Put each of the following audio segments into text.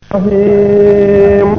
الرحيم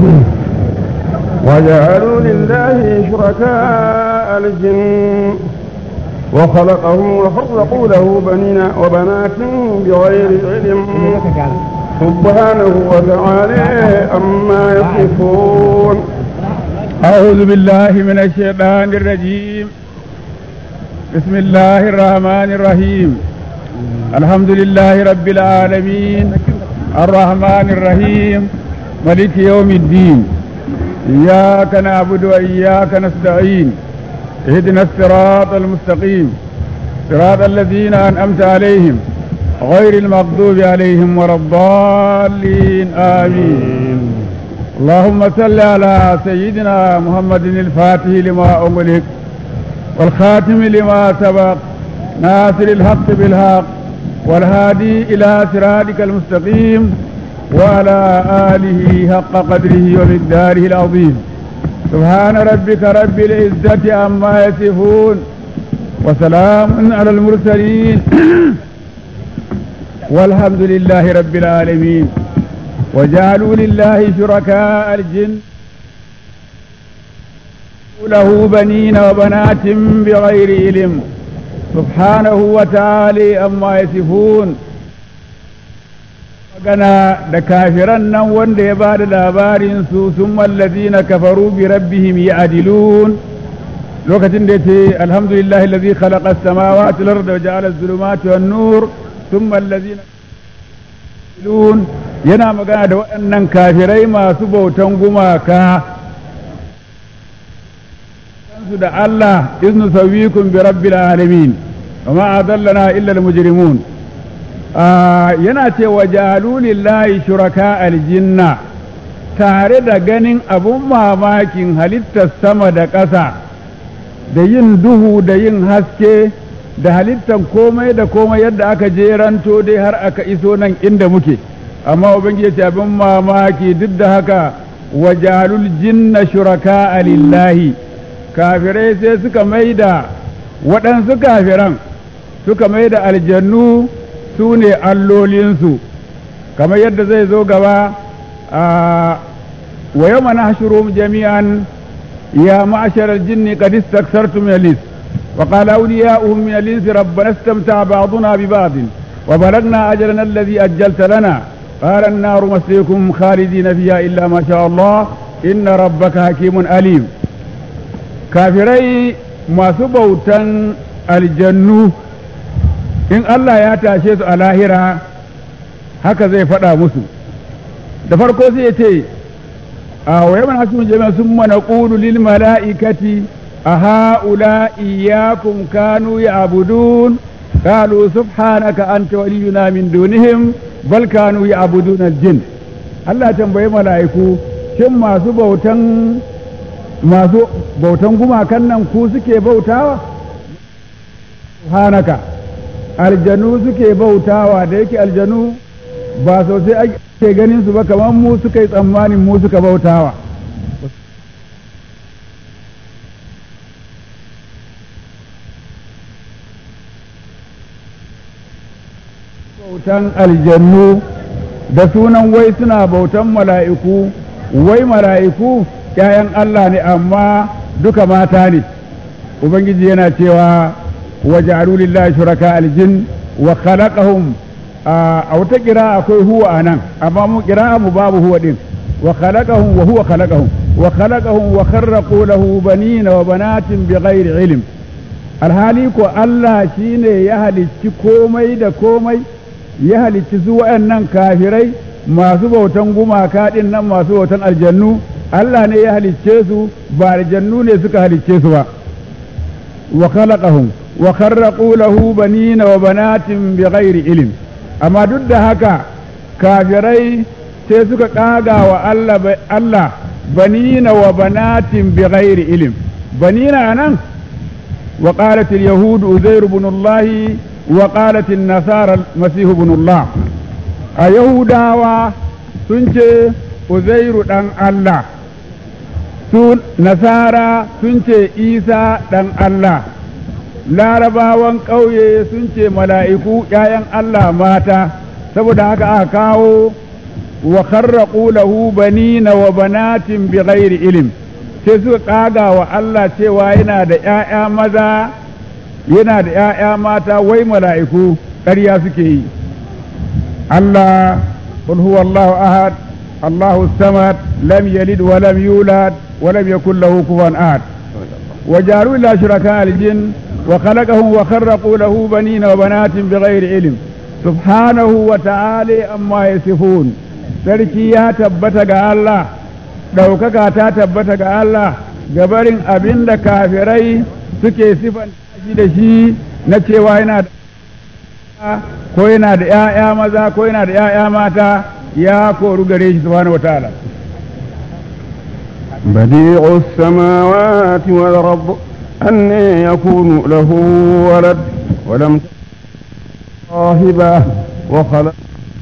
وجعلوا لله شركاء الجن وخلقهم وفرقوا له بنين وبنات بغير علم سبحانه وتعالى عما يصفون أعوذ بالله من الشيطان الرجيم بسم الله الرحمن الرحيم الحمد لله رب العالمين الرحمن الرحيم ملك يوم الدين إياك نعبد وإياك نستعين اهدنا الصراط المستقيم صراط الذين أنعمت عليهم غير المغضوب عليهم ولا الضالين آمين اللهم صل على سيدنا محمد الفاتح لما أغلق والخاتم لما سبق ناصر الحق بالحق والهادي إلى صراطك المستقيم وعلى آله حق قدره ومقداره العظيم سبحان ربك رب العزة عما يصفون وسلام على المرسلين والحمد لله رب العالمين وجعلوا لله شركاء الجن له بنين وبنات بغير علم سبحانه وتعالى أما يصفون magana da kafiran nan wanda ya ba da labarinsu sun mallazi na kafaru bi rabbihim ya'dilun lokacin da yace alhamdulillahi allazi khalaqa as-samawati wal arda wa ja'ala az-zulumati wan nur thumma allazina ya'dilun yana magana da waɗannan kafirai masu bautan gumaka su da Allah iznu sawikum bi rabbil alamin wa ma adallana illa al-mujrimun yana ce wa jalulillahi shuraka aljinna tare da ganin abun mamakin halittar sama da ƙasa da yin duhu da yin haske da halittar komai da komai yadda aka jeranto dai har aka iso nan inda muke amma ubangiji ce abin mamaki duk da haka wa jalul jinna shuraka lillahi kafirai sai suka maida waɗansu kafiran suka maida aljannu su ne allolinsu kamar yadda zai zo gaba a wa yau mana jami'an ya ma'ashar jinni qad istaksartu min al-ins wa qala awliya'uhum min al-ins rabbana istamta'a ba'duna bi ba'd wa balagna ajalana alladhi ajjalta lana qala an-naru maslikum khalidina fiha illa ma sha Allah inna rabbaka hakimun alim kafirai masu bautan aljannu in Allah ya tashe su a lahira haka zai faɗa musu da farko sai ya ce a wayaman hasun jami'a sun mana ƙulu lil mala'ikati a ha'ula iyakum kanu ya abudun qalu subhanaka anta waliyuna min dunihim bal kanu ya abudun aljin Allah tambayi mala'iku shin masu bautan masu bautan gumakan nan ku suke bautawa subhanaka aljanu suke bautawa da yake aljanu ba sosai ake ganin su ba kamar mu suka yi tsammanin mu suka bautawa bautan aljannu da sunan wai suna bautan mala'iku wai mala'iku ‘ya'yan Allah ne amma duka mata ne Ubangiji yana cewa وجعلوا لله شركاء الجن وخلقهم a wata kira akwai huwa a nan amma mu kira mu babu huwa din wa khalaqahum wa huwa khalaqahum wa khalaqahum wa kharraqu lahu banina wa banatin bighairi ilm alhali ko Allah shine ya halicci komai da komai ya halicci su waɗannan kafirai masu bautan gumaka din nan masu bautan aljannu Allah ne ya halicce su ba aljannu ne suka halicce su ba wa khalaqahum wa kharraqu lahu banina wa banatin bighairi ilm amma duk da haka kafirai sai suka kaga wa Allah Allah banina wa banatin bighairi ilm banina nan wa qalat al yahud uzair ibn Allah wa qalat an nasara masih ibn Allah a yahudawa sun ce uzairu dan Allah su nasara sun ce isa dan Allah larabawan ƙauye sun ce mala'iku ‘ya'yan Allah mata saboda haka aka kawo wa kharraqu lahu banina wa banatin bighairi ilm sai suka kaga wa Allah cewa yana da ƴaƴa maza yana da ƴaƴa mata wai mala'iku ƙarya suke yi Allah qul huwallahu ahad Allahu samad lam yalid wa lam yulad wa lam yakul lahu kufuwan ahad وجعلوا إلى شركاء الجن وخلقهم وخرقوا له بنين وبنات بغير علم سبحانه وتعالى أما يصفون sarki ya tabbata ga Allah ɗaukaka ta tabbata ga Allah gabarin abin da kafirai suke sifan shi da shi na cewa yana da ko yana da ‘ya'ya maza ko yana da ‘ya'ya mata ya koru gare shi subhanahu wa ta'ala بديع السماوات والأرض أن يكون له ولد ولم صاحبه وخلق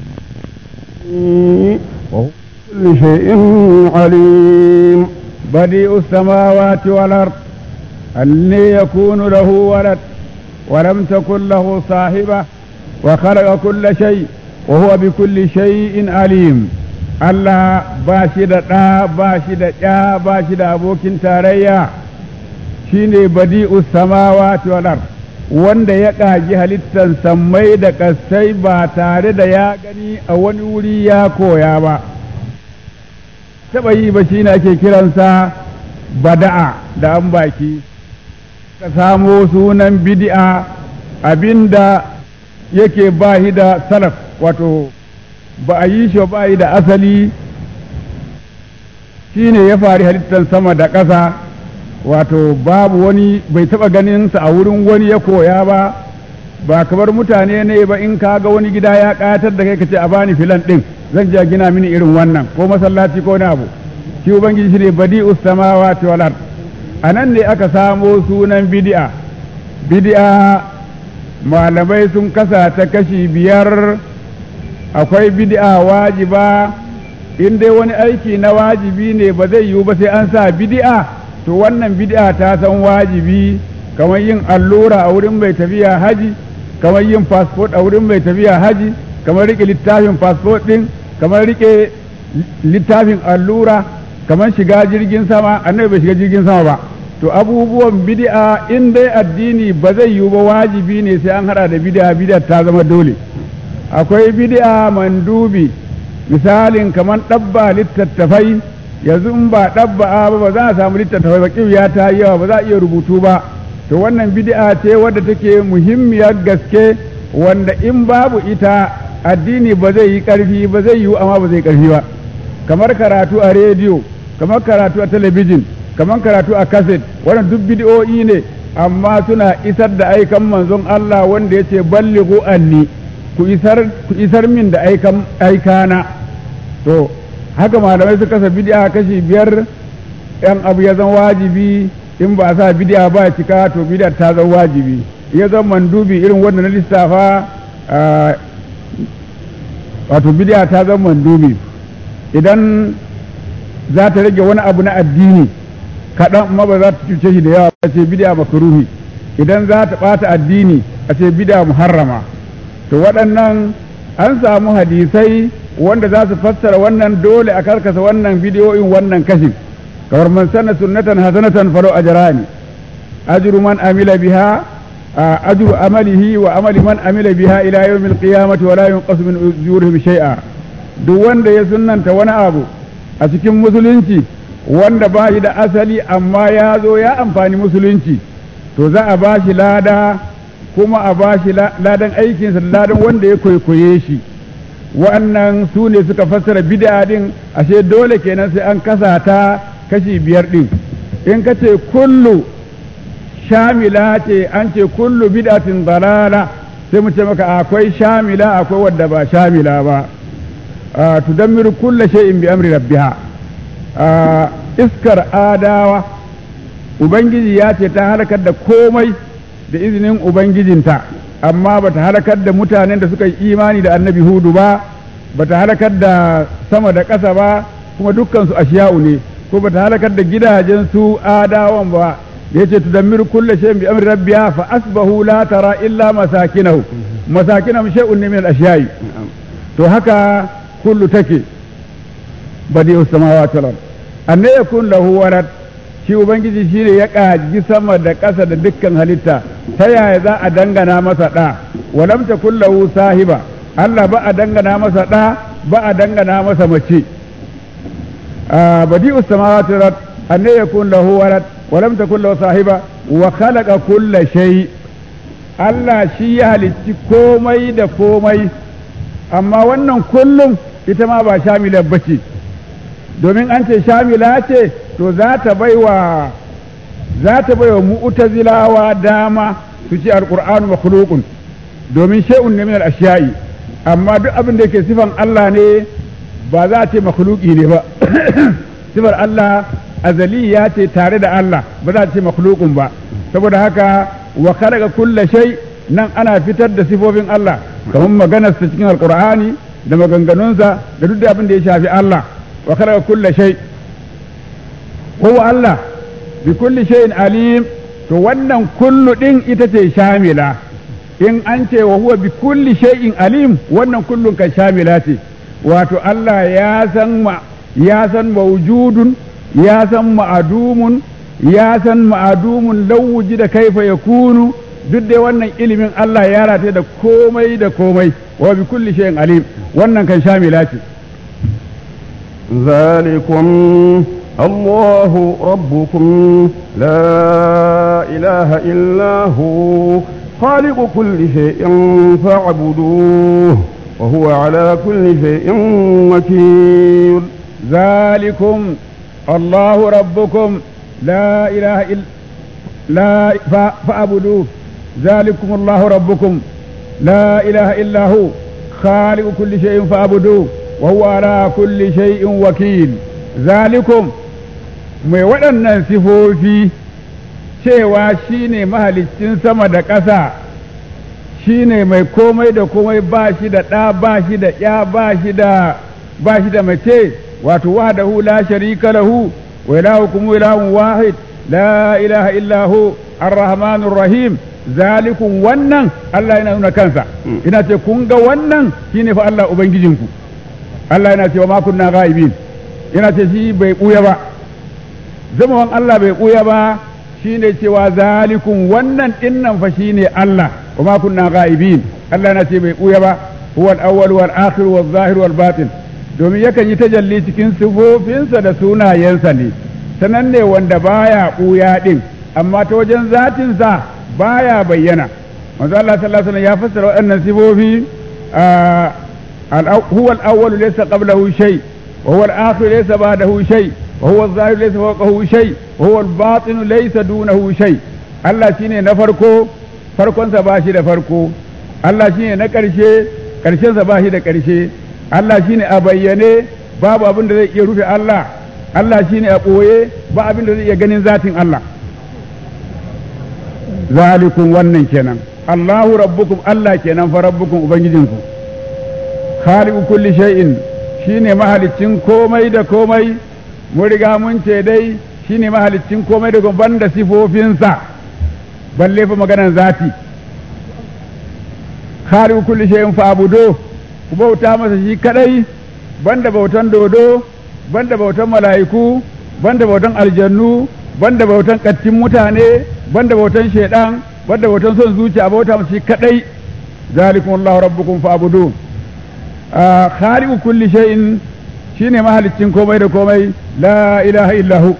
وهو كل شيء عليم بديع السماوات والأرض أن يكون له ولد ولم تكن له صاحبة وخلق كل شيء وهو بكل شيء عليم Allah ba shi da ɗa ba shi da ɗya ba shi da abokin tarayya shine badi'us samawati wal ard wanda ya ƙagi halittar sammai da ƙasai ba tare da ya gani a wani wuri ya koya ba taɓa yi ba shine ake kiransa bada'a da an baki ka samo sunan bid'a abinda yake bahi da salaf wato ba a yi shi ba yi da asali shi ne ya fari halittar sama da ƙasa wato babu wani bai taɓa ganinsa a wurin wani ya koya ba ba kamar mutane ne ba in ka ga wani gida ya ƙayatar da kai ka ce a bani filan ɗin zan je gina mini irin wannan ko masallaci ko abu shi ubangiji shi ne badi ustamawati wal ard a nan ne aka samo sunan bid'a bid'a malamai sun kasa ta kashi biyar akwai bid'a wajiba in dai wani aiki na wajibi ne ba zai yiwu ba sai an sa bid'a to wannan bid'a ta san wajibi kamar yin allura a wurin mai tafiya haji kamar yin fasfot a wurin mai tafiya haji kamar rike littafin fasfot din kamar rike littafin allura kamar shiga jirgin sama annabi bai shiga jirgin sama ba to abubuwan bid'a in dai addini ba zai yiwu ba wajibi ne sai an hada da bid'a bid'a ta zama dole akwai bid'a mandubi misalin kamar ɗabba littattafai yanzu in ba ɗabba ba ba za a samu littattafai ba ya ta yawa ba za a iya rubutu ba to wannan bid'a ce wadda take muhimmiyar gaske wanda in babu ita addini ba zai yi ƙarfi ba zai yiwu amma ba zai ƙarfi ba kamar karatu a rediyo kamar karatu a talabijin kamar karatu a kaset wannan duk bid'o'i ne amma suna isar da aikan manzon Allah wanda ya ce ballighu anni ku isar min da aikana to haka malamai su kasa bid'a kashi biyar yan abu ya zan wajibi in ba sa bid'a ba cika to bid'a ta zan wajibi ya zan mandubi irin wanda na lissafa wato bid'a ta zan mandubi idan za ta rage wani abu na addini kaɗan amma ba za ta cuce shi da yawa a ce bid'a makaruhi idan za ta ɓata addini a ce bid'a muharrama to waɗannan an samu hadisai wanda za su fassara wannan dole a karkasa wannan bidiyoyin wannan kashin kamar man sanna sunnatan hasanatan falo ajrani ajru man amila biha ajru amalihi wa amali man amila biha ila yawmil qiyamati wa la yunqasu min ujurihim shay'a duk wanda ya sunnanta wani abu a cikin musulunci wanda ba shi da asali amma ya zo ya amfani musulunci to za a ba shi lada kuma a ba shi ladan aikinsa da ladan wanda ya kwaikwaye shi wa'annan su ne suka fassara bid'a din ashe dole kenan sai an kasa ta kashi biyar din in ka ce kullu shamila ce an ce kullu bid'atin dalala sai mu ce maka akwai shamila akwai wadda ba shamila ba tudammiru kulla shay'in bi amri rabbiha iskar adawa ubangiji ya ce ta halakar da komai da izinin ubangijinta amma bata halakar da mutanen da suka yi imani da annabi hudu ba bata halakar da sama da ƙasa ba kuma dukkansu ashiya'u ne ko bata halakar da gidajen su adawan ba da yace tudammiru kullu shay'in bi amri rabbiha fa asbahu la tara illa masakinahu masakinahum shay'un min al-ashiya'i to haka kullu take badi'us samawati wal ard anne yakun lahu walad shi ubangiji shine ya kaji sama da ƙasa da dukkan halitta ta yaya za a dangana masa ɗa walam takun lahu sahiba Allah ba a dangana masa ɗa ba a dangana masa mace badi'us samawati wal ard anne yakun lahu walad walam takun lahu sahiba wa khalaqa kulla shay Allah shi ya halicci komai da komai amma wannan kullum ita ma ba shamilar bace domin an ce shamila ce to za ta baiwa za ta baiwa mu'tazilawa dama su ce alqur'anu makhluqun domin shay'un ne min al-ashiya'i amma duk abin da yake sifan Allah ne ba za a ce makhluqi ne ba sifar Allah azaliya ce tare da Allah ba za a ce makhluqun ba saboda haka wa khalaqa kulla shay nan ana fitar da sifofin Allah kamar maganar sa cikin alqur'ani da maganganunsa da duk abin da ya shafi Allah wa khalaqa kulla shay huwa Allah bi kulli shay'in alim to wannan kullu din ita ce shamila in an ce wa huwa bi kulli shay'in alim wannan kullun kan shamila ce wato Allah ya san ma ya san mawjudun ya san ma'adumun ya san ma'adumun lawuji da kaifa ya kunu duk da wannan ilimin Allah ya rata da komai da komai wa bi kulli shay'in alim wannan kan shamila ce ذلكم الله ربكم لا إله إلا هو خالق كل شيء فاعبدوه وهو على كل شيء وكيل ذلكم الله ربكم لا إله إلا لا فاعبدوه ذلكم الله ربكم لا إله إلا هو خالق كل شيء فاعبدوه وهو على كل شيء وكيل ذلكم mai waɗannan sifofi cewa shi ne mahaliccin sama da ƙasa shi ne mai komai da komai ba shi da ɗa ba shi da ƴa ba shi da ba shi da mace wato wahdahu la sharika lahu wa ilahukum ilahun wahid la ilaha illa hu arrahmanur rahim zalikum wannan Allah yana nuna kansa ina ce kun ga wannan shine fa Allah ubangijinku Allah yana cewa ma kunna ghaibin yana ce shi bai buya ba zamawan Allah bai buya ba shine cewa zalikum wannan dinnan fa shine Allah wa ma kunna ghaibin Allah yana ce bai buya ba huwa al-awwal wal akhir wal zahir wal batin domin yakan yi tajalli cikin sifofinsa da sunayensa ne sanan ne wanda baya ɓuya ɗin amma ta wajen zatinsa baya bayyana manzo Allah sallallahu alaihi wasallam ya fassara waɗannan sifofi huwa al-awwal laysa qablahu shay wa huwa al-akhir laysa ba'dahu shay wa huwa adh-dhahir laysa fawqahu shay wa huwa al-batin laysa dunahu shay Allah shine na farko farkonsa ba shi da farko Allah shine na ƙarshe ƙarshensa ba shi da ƙarshe Allah shine a bayyane babu abin da zai iya rufe Allah Allah shine a ɓoye ba abin da zai iya ganin zatin Allah zalikun wannan kenan Allahu rabbukum Allah kenan fa rabbukum ubangijinku khaliqu kulli shay'in shine mahaliccin komai da komai mun riga mun ce dai shine mahaliccin komai da ban da sifofinsa balle fa maganan zati khaliqu kulli shay'in fa abudu ku bauta masa shi kadai banda bautan dodo banda bautan mala'iku banda bautan aljannu banda bautan kattin mutane banda bautan shaidan banda bautan son zuciya bauta masa shi kadai zalikum Allah rabbukum fa'budu khaliqu kulli shay'in shine mahaliccin komai da komai la ilaha illahu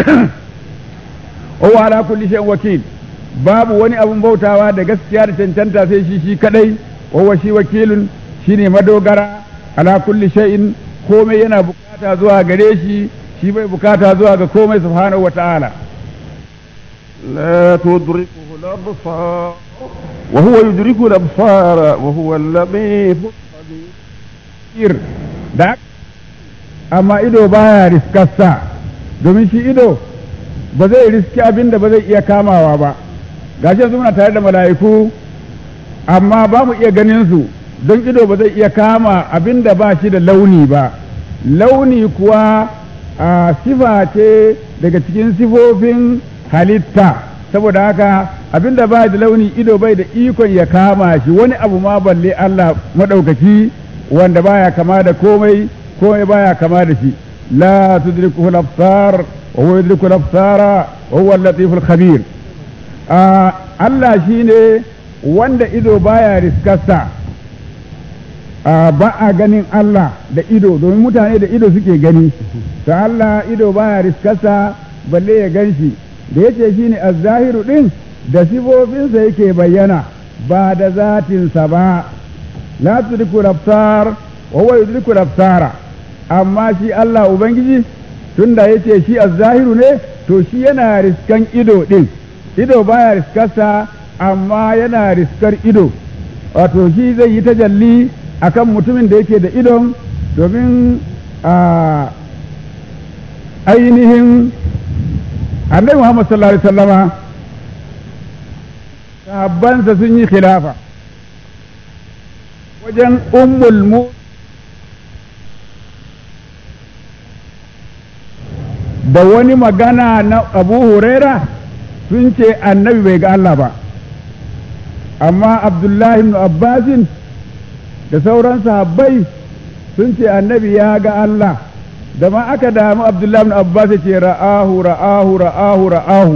huwa ala kulli shay'in wakil babu wani abun bautawa da gaskiya da cancanta sai shi shi kadai wa shi wakilun shine madogara ala kulli shay'in komai yana bukata zuwa gare shi shi bai bukata zuwa ga komai subhanahu wata'ala لا تدركه الأبصار وهو يدرك الأبصار وهو اللطيف الخبير da amma ido baya riskarsa domin shi ido ba zai riski abin da ba zai iya kamawa ba gashi muna tare da mala'iku amma ba mu iya ganin su don ido ba zai iya kama abin da ba shi da launi ba launi kuwa a sifa ce daga cikin sifofin halitta saboda haka abin da ba da launi ido bai da ikon ya kama shi wani abu ma balle Allah maɗaukaki wanda baya kama da komai komai baya kama da shi لا تدركه الأبصار وهو يدرك الأبصار وهو اللطيف الخبير آه الله شيني wanda ido baya riskarsa ba a ganin Allah da ido domin mutane da ido suke gani to Allah ido baya riskarsa balle ya gan shi da yace shine az-zahiru din da sifofinsa yake bayyana ba da zatinsa ba la tudriku absar wa huwa yudriku absara amma shi Allah ubangiji tunda yace shi az-zahiru ne to shi yana riskan ido din ido baya riskarsa amma yana riskar ido wato shi zai yi tajalli akan mutumin da yake da idon domin a ainihin annabi Muhammad sallallahu alaihi wasallama sahabbansa sun yi khilafa wajen ummul mu da wani magana na abu huraira sun ce annabi bai ga Allah ba amma abdullahi ibn abbasin da sauran sahabbai sun ce annabi ya ga Allah da ma aka damu abdullahi ibn abbas ce ra'ahu ra'ahu ra'ahu ra'ahu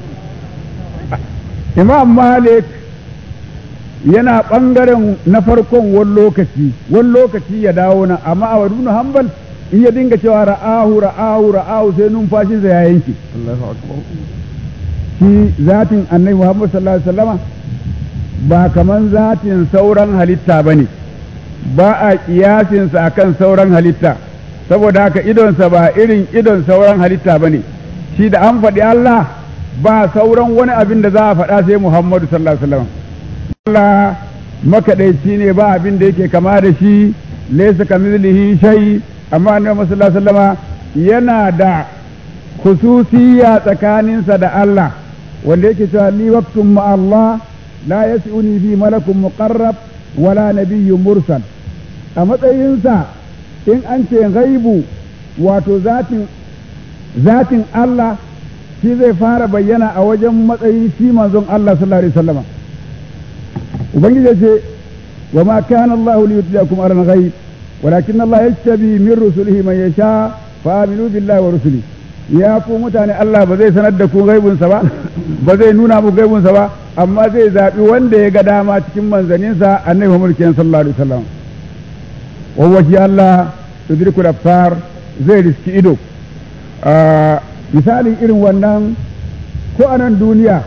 imam malik yana ɓangaren na farkon wani lokaci wani lokaci ya dawo nan amma a wadu hanbal in ya dinga cewa ra'ahu ra'ahu ra'ahu sai numfashinsa ya yanke shi zatin annabi muhammad sallallahu alaihi wasallama ba kaman zatin sauran halitta ba ne ba a kiyasinsa akan sauran halitta saboda haka idonsa ba irin idon sauran halitta ba ne shi da an faɗi Allah ba sauran wani abin da za a faɗa sai Muhammadu sallallahu alaihi wasallam Allah makaɗaici ne ba abin da yake kama da shi laysa kamithlihi shay amma annabi sallallahu alaihi wasallama yana da khususiyya tsakaninsa da Allah wanda yake cewa li waqtum ma Allah la yas'uni fi malakun muqarrab wala nabiyyun mursal a matsayinsa in an ce gaibu wato zatin zatin Allah shi zai fara bayyana a wajen matsayin shi manzon Allah sallallahu alaihi wasallam ubangiji ce wa ma kana Allah li yutliakum ala ghaib walakin Allah yastabi min rusulihi man yasha fa aminu billahi wa rusuli ya ku mutane Allah ba zai sanar da ku gaibunsa ba ba zai nuna mu gaibunsa ba amma zai zaɓi wanda ya ga dama cikin manzaninsa annabi Muhammad sallallahu alaihi wasallam wa shi Allah tudrikul absar zai riski ido misalin irin wannan ko a nan duniya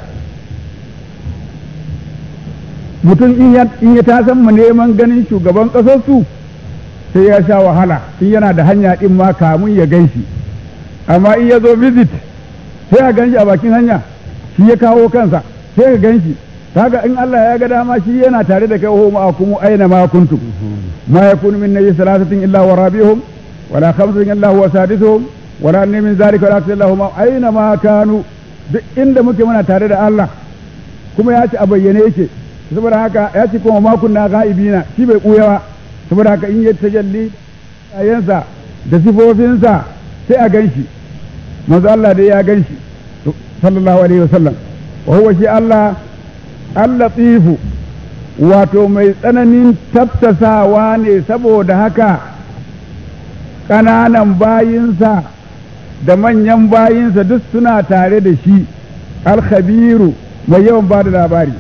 mutum in ya tasan mu neman ganin shugaban ƙasarsu sai ya sha wahala in yana da hanya ɗin ma kamun ya gan shi amma in ya zo visit sai a gan shi a bakin hanya shi ya kawo kansa sai ka gan shi kaga in Allah ya ga dama shi yana tare da kai ho ma'akum aina ma kuntum ma yakunu min nabi salasatin illa wa rabihum wala khamsatin illa huwa sadisuhum wala anni min zalika wala illa huma aina ma kanu duk inda muke muna tare da Allah kuma ya ce a bayyane yake saboda haka ya ce kuma ma kunna ghaibina shi bai kuya ba saboda haka in ya tajalli ayansa da sifofinsa sai a ganshi manzo Allah dai ya ganshi sallallahu alaihi wasallam wa huwa shi Allah allatifu wato mai tsananin tafsasawa ne saboda haka ƙananan bayinsa da manyan bayinsa duk suna tare da shi alkhabiru mai yawan ba da labari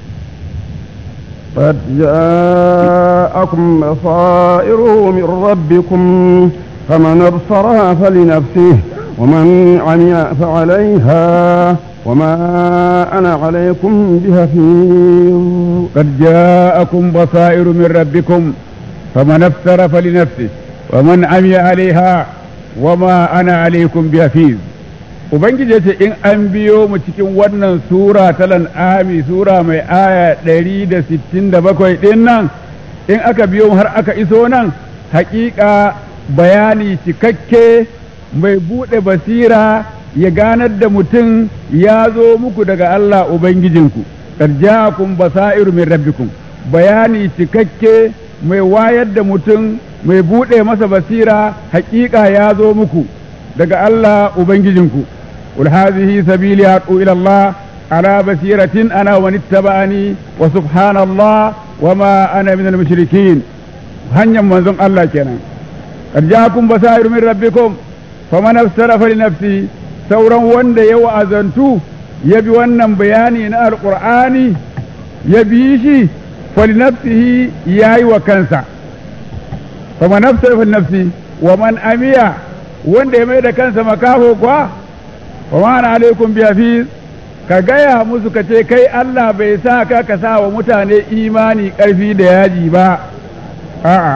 قد جاءكم بصائر من ربكم فمن ابصرها فلنفسه ومن عمي فعليها وما أنا عليكم بحفيظ قد جاءكم بصائر من ربكم فمن ابصر فلنفسه ومن عمي عليها وما أنا عليكم بحفيظ Ubangiji ce in an biyo mu cikin wannan sura ta lan'ami sura mai aya ɗari da sittin da bakwai ɗin nan in aka biyo har aka iso nan haƙiƙa bayani cikakke mai buɗe basira ya ganar da mutum ya zo muku daga Allah Ubangijinku, ja'akum basairu min rabbikum bayani cikakke mai wayar da mutum mai buɗe masa basira haƙiƙa ya zo muku daga Allah Ubangijinku. Qul hadhihi sabili adu ila Allah ala basiratin ana wa nittaba'ani wa subhanallah wa ma ana minal mushrikin hanyar manzon Allah kenan. ja'akum basairu min rabbikum faman aftarafa li nafsi sauran wanda ya wa'azantu ya bi wannan bayani na alqur'ani ya bi shi fali nafsihi yayi wa kansa faman aftarafa li nafsi wa man amiya wanda ya mai da kansa makafo kwa wa ma'ana alaikum bi hafiz ka gaya musu ka ce kai Allah bai sa ka ka sa wa mutane imani ƙarfi da yaji ba a'a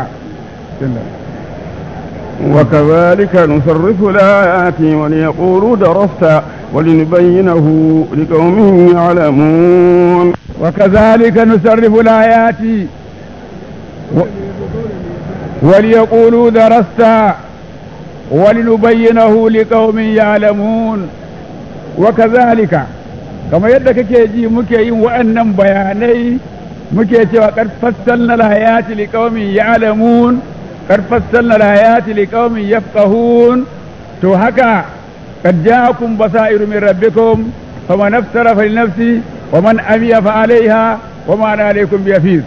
وكذلك نصرف الآيات وليقولوا درست ولنبينه لقوم يعلمون وكذلك نصرف الآيات و... وليقولوا درست ولنبينه لقوم يعلمون وكذلك kamar yadda kake ji muke yin wa'annan bayanai muke cewa qad fassalna al-ayati liqaumin ya'lamun qad fassalna al-ayati liqaumin yafqahun to haka qad ja'akum basairu min rabbikum faman aftara fa nafsi wa man amiya fa 'alayha wa ma ana alaykum bihafiz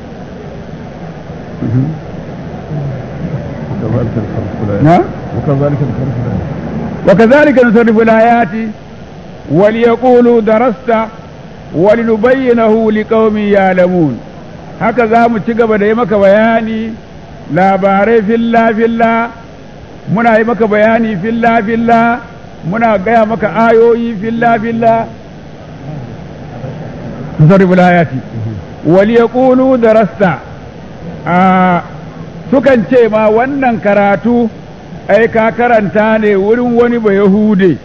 وكذلك نصرف الآيات وليقولوا درست ولنبينه لقوم يعلمون haka za mu ci gaba da yi maka bayani labarai filla filla muna yi maka bayani filla filla muna gaya maka ayoyi filla filla sarrifin ayati wal yaqulu darasta a sukan ce ma wannan karatu ai ka karanta ne wurin wani ba yahude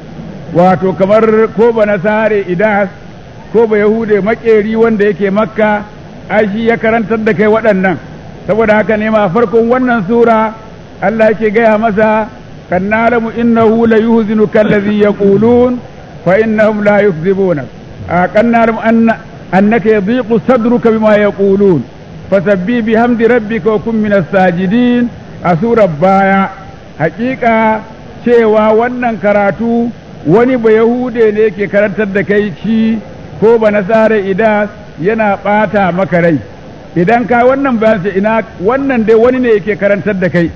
wato kamar ko ba nasare idas ko ba yahude makeri wanda yake makka ai shi ya karantar da kai waɗannan saboda haka ne ma farkon wannan sura Allah yake gaya masa kan nalamu innahu la yuhzinuka allazi yaqulun fa innahum la yukzibuna kan nalamu anna annaka yadhiqu sadruka bima yaqulun fasabbi bihamdi rabbika wa kun minas sajidin a surar baya hakika cewa wannan karatu wani ba Yahude ne ke karantar da kai shi ko ba nasara idan yana ɓata maka rai idan ka wannan bayan ce ina wannan dai wani ne yake karantar da kai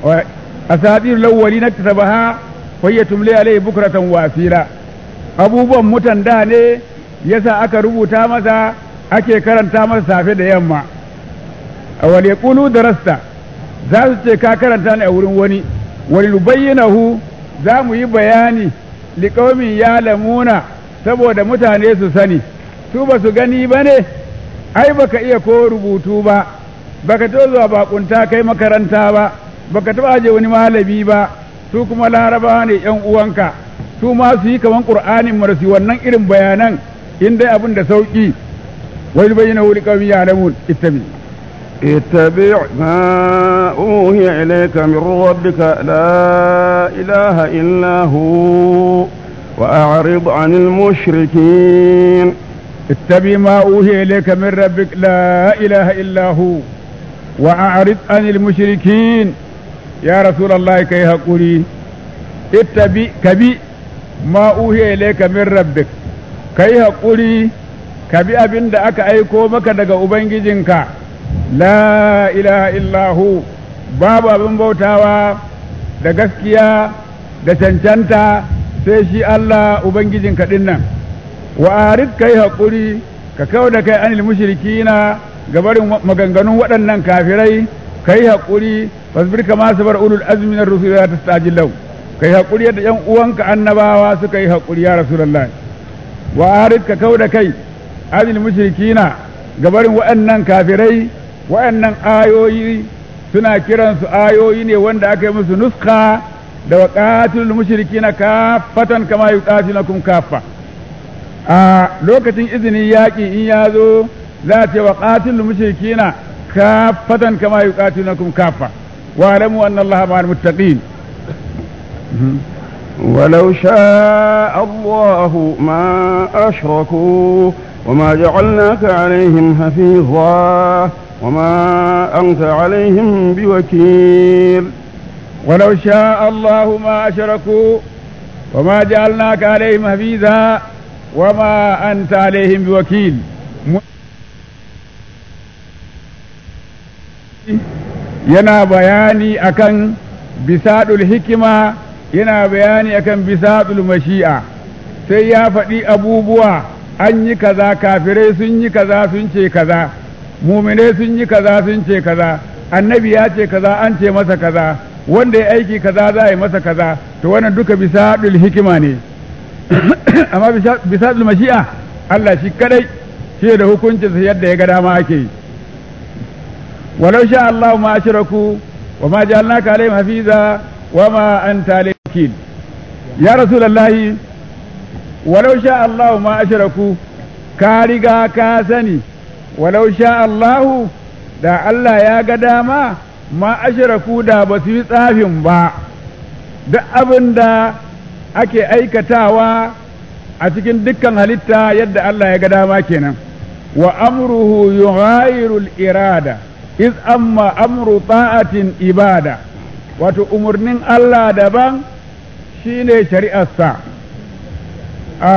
a sadir lawwali na tasabaha fayya tumle alai bukratan wasira abubuwan mutan da ne yasa aka rubuta masa ake karanta masa safe da yamma a wal yaqulu darasta za su ce ka karanta ne a wurin wani wal nubayyinahu za mu yi bayani liƙaumin ya lamuna saboda mutane su sani su ba su gani ba ne ai baka iya ko rubutu ba baka taɓa zuwa bakunta kai makaranta ba baka taɓa aje wani malami ba su kuma larabawa ne yan uwanka su ma su yi kaman qur'anin marasi wannan irin bayanan in dai abin da sauki wai bayyana wuli qawmi ya'lamun ittabi اتبع ما أوهي إليك من ربك لا إله إلا هو وأعرض عن المشركين اتبع ما أوهي إليك من ربك لا إله إلا هو وأعرض عن المشركين يا رسول الله كي هقولي اتبع كبي ما أوهي إليك من ربك كي هقولي كبي أبن دعك أيكو مكا دقا أبنجي la ilaha illahu babu abin bautawa da gaskiya da cancanta sai shi Allah Ubangijin kaɗin nan wa arid kai haƙuri ka kawo da kai anil mushrikina gabarin maganganun waɗannan kafirai kai haƙuri fasbir kama sabar ulul azmi na rusul ya tastajil lau kai haƙuri yadda ƴan uwanka annabawa suka yi haƙuri ya rasulullah wa arid ka kawo da kai anil mushrikina gabarin waɗannan kafirai waɗannan ayoyi suna kiransu ayoyi ne wanda aka yi musu nuska da wa qatilul mushrikina kaffatan kama yuqatilukum kaffa a lokacin izinin yaƙi in ya zo za a ce wa qatilul mushrikina kaffatan kama yuqatilukum kaffa wa alamu anna allaha ma'al muttaqin ولو شاء الله ما أشركوا وما جعلناك عليهم حفيظا وما أنت عليهم بوكيل ولو شاء الله ما أشركوا وما جعلناك عليهم حفيظا وما أنت عليهم بوكيل yana bayani akan bisadul hikima yana bayani akan bisatul mashi'a sai ya faɗi abubuwa an yi kaza kafirai sun yi kaza sun ce kaza mumine sun yi kaza sun ce kaza annabi ya ce kaza an ce masa kaza wanda ya aiki kaza za a yi masa kaza to wannan duka bisaɗul hikima ne amma bisaɗul mashi'a Allah shi kadai shi da hukuncinsa yadda ya ga dama ake yi walau sha Allah ma ashraku wa ma ja'alnaka alaihim hafiza wa ma anta alaihim ya rasulullahi walau sha Allah ma ashraku ka riga ka sani walau sha Allahu da Allah ya ga dama ma ashraku da ba su yi tsafin ba duk abin da ake aikatawa a cikin dukkan halitta yadda Allah ya ga dama kenan wa amruhu yughayirul irada iz amma amru ta'atin ibada wato umarnin Allah daban shine shari'arsa a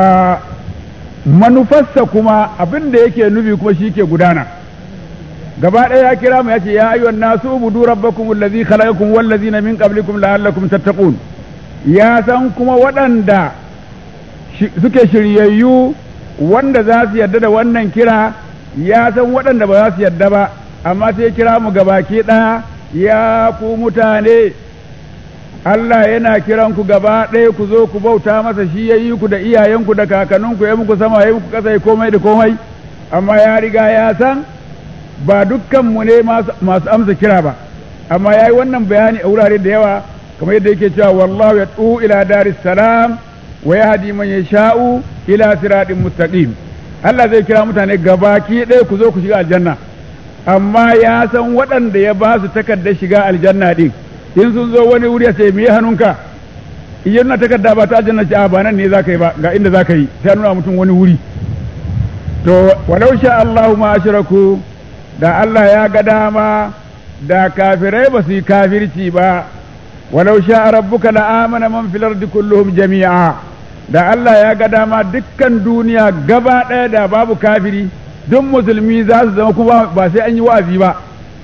manufarsa kuma abin da yake nufi kuma shi ke gudana gaba ɗaya ya kira mu ya ce ya ayyuhan nasu ubudu rabbakum allazi khalaqakum wallazina min qablikum la'allakum tattaqun ya san kuma waɗanda suke shiryayyu wanda za su yarda da wannan kira ya san waɗanda ba za su yarda ba amma sai kira mu gabaki ɗaya ya ku mutane Allah yana kiran ku gaba ɗaya ku zo ku bauta masa shi ya yi ku da iyayenku da kakanninku ya muku sama ya muku ƙasa komai da komai amma ya riga ya san ba dukkan mu ne masu amsa kira ba amma ya yi wannan bayani a wurare da yawa kamar yadda yake cewa wallahu ya ila daris salam wa yahdi man yasha'u ila siratin mustaqim Allah zai kira mutane gabaki ɗaya ku zo ku shiga aljanna amma ya san waɗanda ya ba su takardar shiga aljanna din in sun zo wani wuri sai me hannunka idan na takarda ba ta aljanna ce a ba nan ne zaka yi ba ga inda zaka yi sai nuna mutum wani wuri to walau sha Allahu ma ashraku da Allah ya ga dama da kafirai ba su yi kafirci ba walau sha rabbuka la amana man fil ardi kulluhum jami'a da Allah ya ga dama dukkan duniya gaba ɗaya da babu kafiri duk musulmi za su zama kuma ba sai an yi wa'azi ba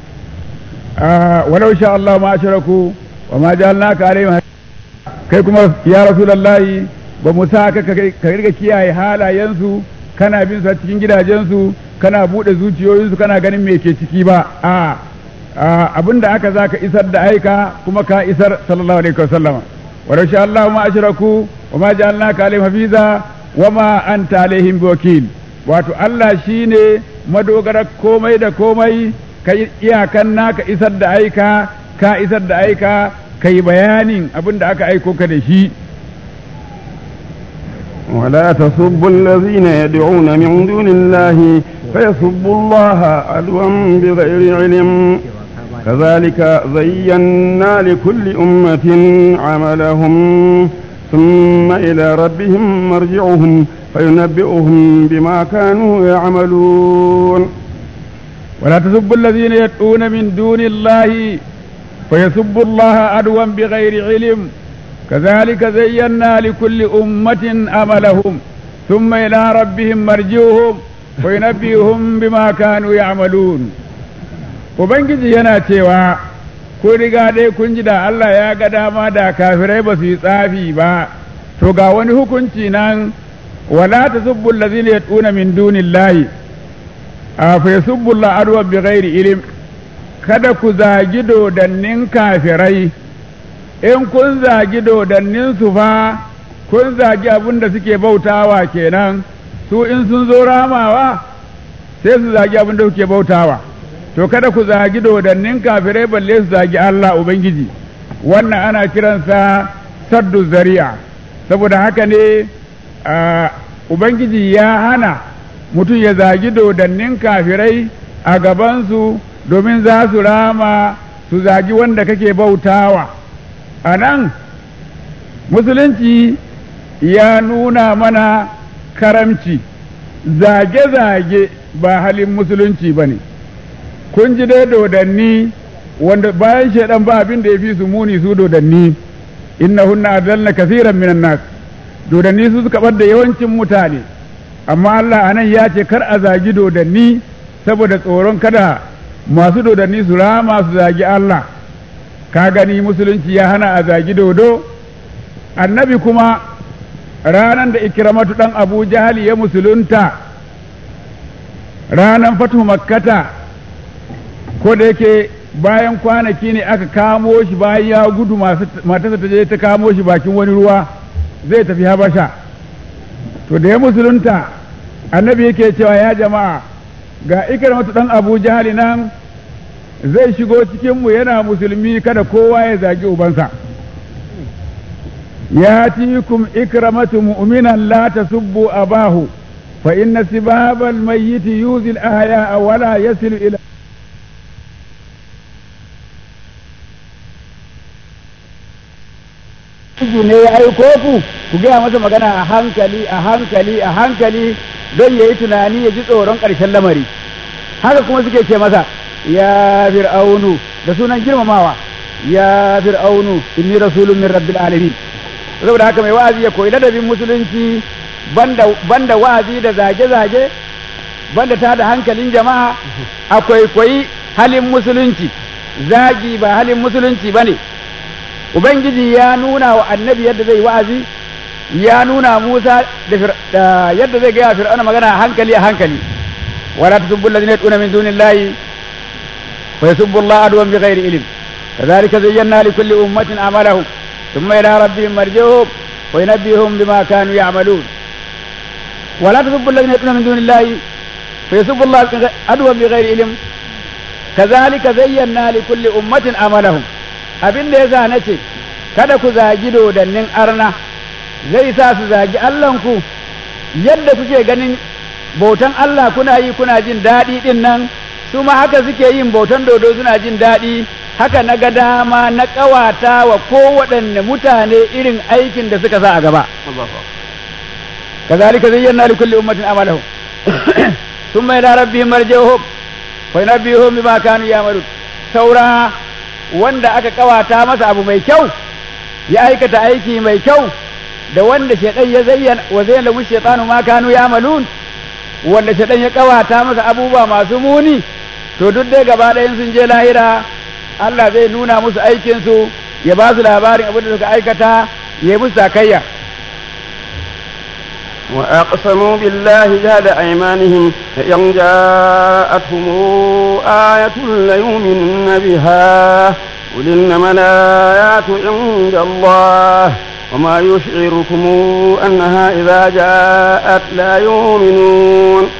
walau sha Allah ma ashraku wa ma ja'alnaka alaihim kai kuma ya rasulullahi ba mu sa ka ka riga kiyaye halayensu kana bin su cikin gidajensu kana bude zuciyoyinsu kana ganin me ke ciki ba a abinda aka za ka isar da aika kuma ka isar sallallahu alaihi wasallam walau sha Allah ma ashraku wa ma ja'alnaka alaihim hafiza wa ma anta alaihim wakil wato Allah shine madogarar komai da komai ka iyakan naka isar da aika ka isar da aika ka yi bayanin abin da aka aiko ka da shi ولا تسبوا الذين يدعون من دون الله فيسبوا الله عدوا بغير علم كذلك زينا لكل أمة عملهم ثم إلى ربهم مرجعهم فينبئهم بما كانوا يعملون ولا تسبوا الذين يدعون من دون الله فيسبوا الله عدوا بغير علم كذلك زينا لكل أمة أملهم ثم إلى ربهم مرجعهم فينبئهم بما كانوا يعملون Ubangiji yana cewa, Ko riga dai kun ji da Allah ya ga dama da kafirai ba su yi tsafi ba, to ga wani hukunci nan, wala ta subbu lazina ya tuna min dunillahi a fa yasubbu Allah adwa bi ghairi ilim kada ku zagi dodannin kafirai in kun zagi dodannin su fa kun zagi abin da suke bautawa kenan su in sun zo ramawa sai su zagi abin da suke bautawa to kada ku zagi dodannin kafirai balle su zagi Allah ubangiji wannan ana kiransa saddu zari'a saboda haka ne ubangiji ya hana mutum ya zagi dodannin kafirai a gabansu domin za su rama su zagi wanda kake bautawa a nan musulunci ya nuna mana karamci zage-zage ba halin musulunci ba ne kun ji dai dodanni wanda bayan shaidan ba abin da ya fi su muni su dodanni innahunna adalla kasiran minan nas dodanni su suka bar da yawancin mutane amma Allah anan ya ce kar a zagi dodanni saboda tsoron kada masu dodanni su rama su zagi Allah ka gani musulunci ya hana a zagi dodo annabi kuma ranan da ikramatu dan abu jahali ya musulunta ranan fatu makkata ko da yake bayan kwanaki ne aka kamo shi bayan ya gudu matarsa ta je ta kamo shi bakin wani ruwa zai tafi habasha to da ya musulunta annabi yake cewa ya jama'a ga ikramatu dan abu jahali nan zai shigo cikinmu yana musulmi kada kowa ya zagi ubansa ياتيكم إكرمة مؤمنا لا تسبوا أباه فإن سباب الميت يؤذي الأحياء ولا يصل إلى ne ya aiko ku ku gaya masa magana a hankali a hankali a hankali don ya yi tunani ya ji tsoron ƙarshen lamari haka kuma suke ce masa ya fir'aunu da sunan girmamawa ya fir'aunu inni rasulun min rabbil alamin saboda haka mai wa'azi ya koyi ladabin musulunci banda wa'azi da zage-zage banda ta da hankalin jama'a akwai koyi halin musulunci zagi ba halin musulunci ba ne ubangiji ya nuna wa annabi yadda zai wa'azi ya nuna musa da yadda zai gaya fir'auna magana a hankali a hankali wala tasubbu alladhina yad'una min dunillahi wa yasubbu allaha adwan bighairi ilm كذلك زينا لكل أمة عملهم ثم إلى ربهم مرجعهم وينبئهم بما كانوا يعملون ولا تسبوا الذين يدعون من دون الله فيسبوا الله عدوا بغير علم كذلك زينا لكل أمة عملهم abin da ya sa na ce kada ku zagi dodannin arna zai sa su zagi Allahnku yadda kuke ganin bautan Allah kuna yi kuna jin daɗi ɗin nan su ma haka suke yin bautan dodo suna jin daɗi haka na ga dama na ƙawata wa kowaɗanne mutane irin aikin da suka sa a gaba. Kazalika zayyana li kulli ummatin amalahum thumma ila rabbihim marji'uhum fa yunabbihum bima kanu ya'malun saura wanda aka ƙawata masa abu mai kyau ya aikata aiki mai kyau da wanda shaitan ya zayyana wa zayyana lahu shaytanu ma kanu ya'malun wanda shaitan ya ƙawata masa abubuwa masu muni to duk dai gaba ɗayan sun je lahira Allah zai nuna musu aikinsu ya ba su labarin abin da suka aikata ya yi musu sakayya. وأقسموا بالله جهد أيمانهم فإن جاءتهم آية ليؤمنن بها قل إنما الآيات عند الله وما يشعركم أنها إذا جاءت لا يؤمنون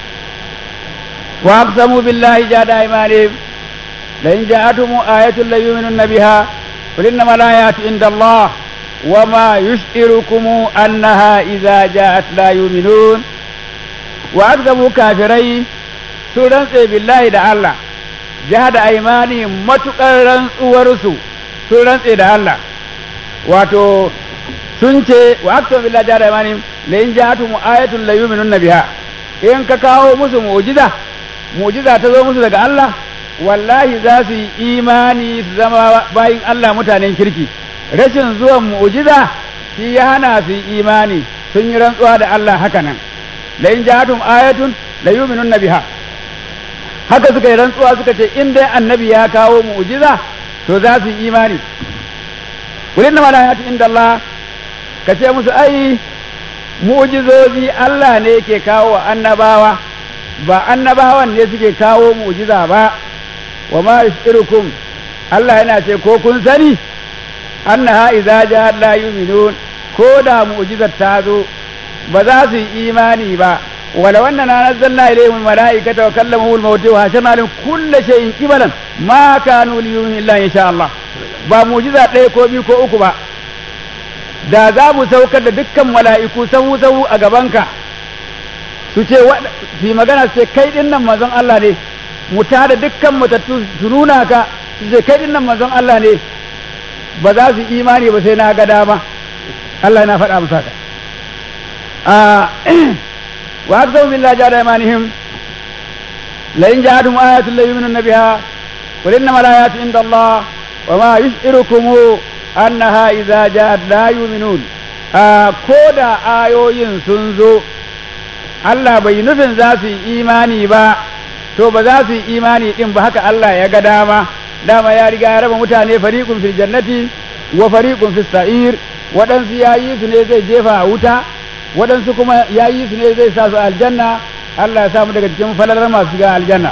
وأقسموا بالله جهد أيمانهم لئن جاءتهم آية ليؤمنن بها قل إنما الآيات عند الله وما يشعركم أنها إذا جاءت لا يؤمنون وأكذبوا كافرين سورة بالله دا الله جهد أيمانهم متقرن ورسو سورة دا الله واتو sunce wa aksa billahi jahada imanihim la in ja'atuhum ayatun la yu'minunna biha in ka kawo musu mu'jiza mu'jiza ta zo musu daga Allah wallahi za su yi imani su zama bayin Allah mutanen kirki rashin zuwan mu'jiza shi ya hana su yi imani sun yi rantsuwa da Allah haka nan la in ja'atum ayatun la yu'minunna biha haka suka yi rantsuwa suka ce in dai annabi ya kawo mu'jiza to za su yi imani kulin ma ayatu inda Allah ka ce musu ai mu'jizozi Allah ne yake kawo wa annabawa ba annabawan ne suke kawo mu'jiza ba wa ma yushirukum Allah yana ce ko kun sani annaha idza ja'at la yu'minun ko da mu'jizar ta zo ba za su yi imani ba wala wannan na nazzalna ilayhim almalaikata wa kallamuhu almauti wa hasharna lahum kulla shay'in qibalan ma kanu liyu'minu illa insha Allah ba mu'jiza ɗaya ko biyu ko uku ba da za mu saukar da dukkan mala'iku sahu sahu a gabanka su ce su yi magana su ce kai din nan manzon Allah ne mu tada dukkan matattu su nuna ka su ce kai din nan manzon Allah ne ba za su imani ba sai na ga dama Allah yana faɗa musu haka wa akzamu billahi jada imanihim la in ja'atuhum ayatun la yu'minuna biha qul innamal ayatu inda Allah wa ma yush'irukum annaha idza ja'at la yu'minun ko da ayoyin sun zo Allah bai nufin za su yi imani ba to ba za su yi imani din ba haka Allah ya ga dama dama ya riga ya raba mutane fariqun fil jannati wa fariqun fis sa'ir waɗansu ya yi su ne zai jefa a wuta waɗansu kuma ya yi su ne zai sa su aljanna Allah ya samu daga cikin falalar masu shiga aljanna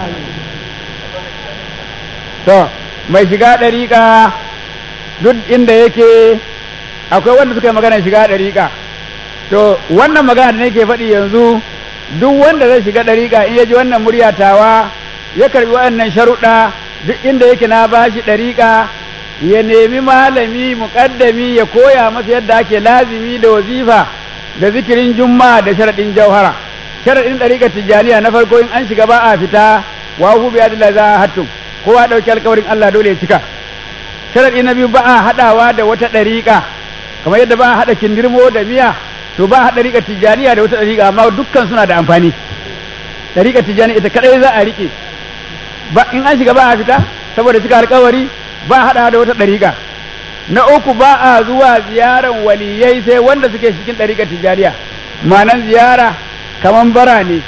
to mai shiga ɗariƙa duk inda yake akwai wanda suka yi magana shiga ɗariƙa to wannan magana da nake faɗi yanzu duk wanda zai shiga ɗariƙa in ya ji wannan murya tawa ya karbi waɗannan sharuɗa duk inda yake na bashi ɗariƙa ya nemi malami muƙaddami ya koya masa yadda ake lazimi da wazifa da zikirin jumma da sharaɗin jauhara sharaɗin ɗariƙa tijjaniya na farko in an shiga ba a fita wa hu bi adilla za hattum kowa ɗauki alƙawarin Allah dole ya cika sharaɗi na biyu ba a haɗawa da wata ɗariƙa kamar yadda ba a haɗa kindirmo da miya to ba a haɗa ɗariƙa tijjaniya da wata ɗariƙa amma dukkan suna da amfani ɗariƙa tijjaniya ita kaɗai za a riƙe ba in an shiga ba a fita saboda cika alƙawari ba a haɗawa da wata ɗariƙa na uku ba a zuwa ziyaran waliyai sai wanda suke cikin ɗariƙa tijjaniya ma'anan ziyara kaman bara ne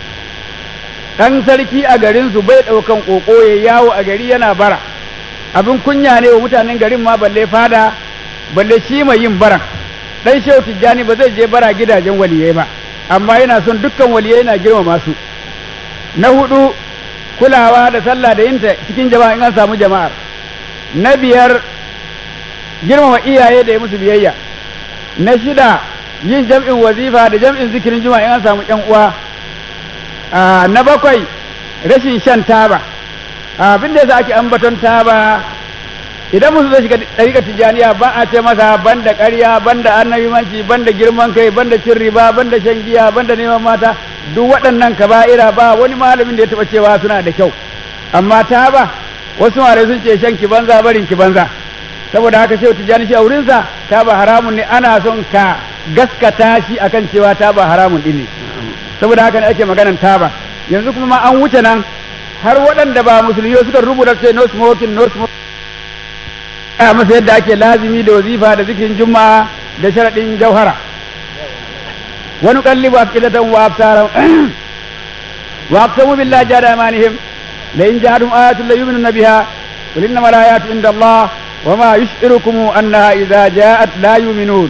ɗan sarki a garinsu bai ɗaukan ƙoƙo ya yawo a gari yana bara abin kunya ne wa mutanen garin ma balle fada balle shi mai yin baran dan shehu tijjani ba zai je bara gidajen waliyai ba amma yana son dukkan waliyai na girmama su na hudu kulawa da sallah da yinta cikin jama'a in an samu jama'ar na biyar girmama iyaye da ya musu biyayya na shida yin jam'in wazifa da jam'in zikirin juma'a in an samu yan uwa na bakwai rashin shan taba abin da yasa ake ambaton taba idan musu zai shiga ɗariƙar tijjaniya ba a ce masa banda ƙarya banda annabimanci banda girman kai banda cin riba banda shan giya banda neman mata duk waɗannan kaba'ira ba wani malamin da ya taɓa cewa suna da kyau amma taba wasu malai sun ce shan ki banza barin ki banza saboda haka shehu tijjani shi a wurinsa taba haramun ne ana son ka gaskata shi akan cewa taba haramun ɗin ne saboda haka ne ake maganan taba yanzu kuma ma an wuce nan har waɗanda ba musulmi suka rubuta ce no smoking no smoking a masa yadda ake lazimi da wazifa da zikirin juma'a da sharaɗin jauhara wani kalli ba afidatan wa absaran wa aqsamu billahi jada amanihim la in ja'adum ayatun la yu'minuna biha qul innama al-ayatu inda Allah wa ma yush'irukum annaha idza ja'at la yu'minun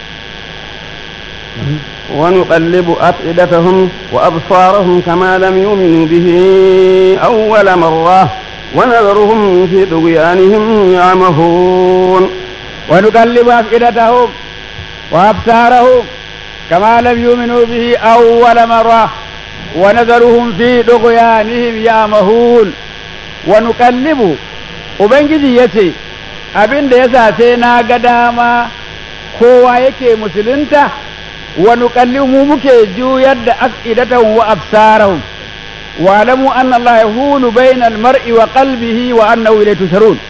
ونقلب أفئدتهم وأبصارهم كما لم يؤمنوا به أول مرة ونذرهم في طغيانهم يعمهون ونقلب أفئدتهم وأبصارهم كما لم يؤمنوا به أول مرة ونذرهم في طغيانهم يعمهون ونقلب Ubangiji ya ce, abin da ya sace na ga dama kowa yake musulunta, wa nuqallibu mu muke juyar da af'idatahum wa absarahum واعلموا أن الله يهول بين المرء وقلبه وأنه إليه تشرون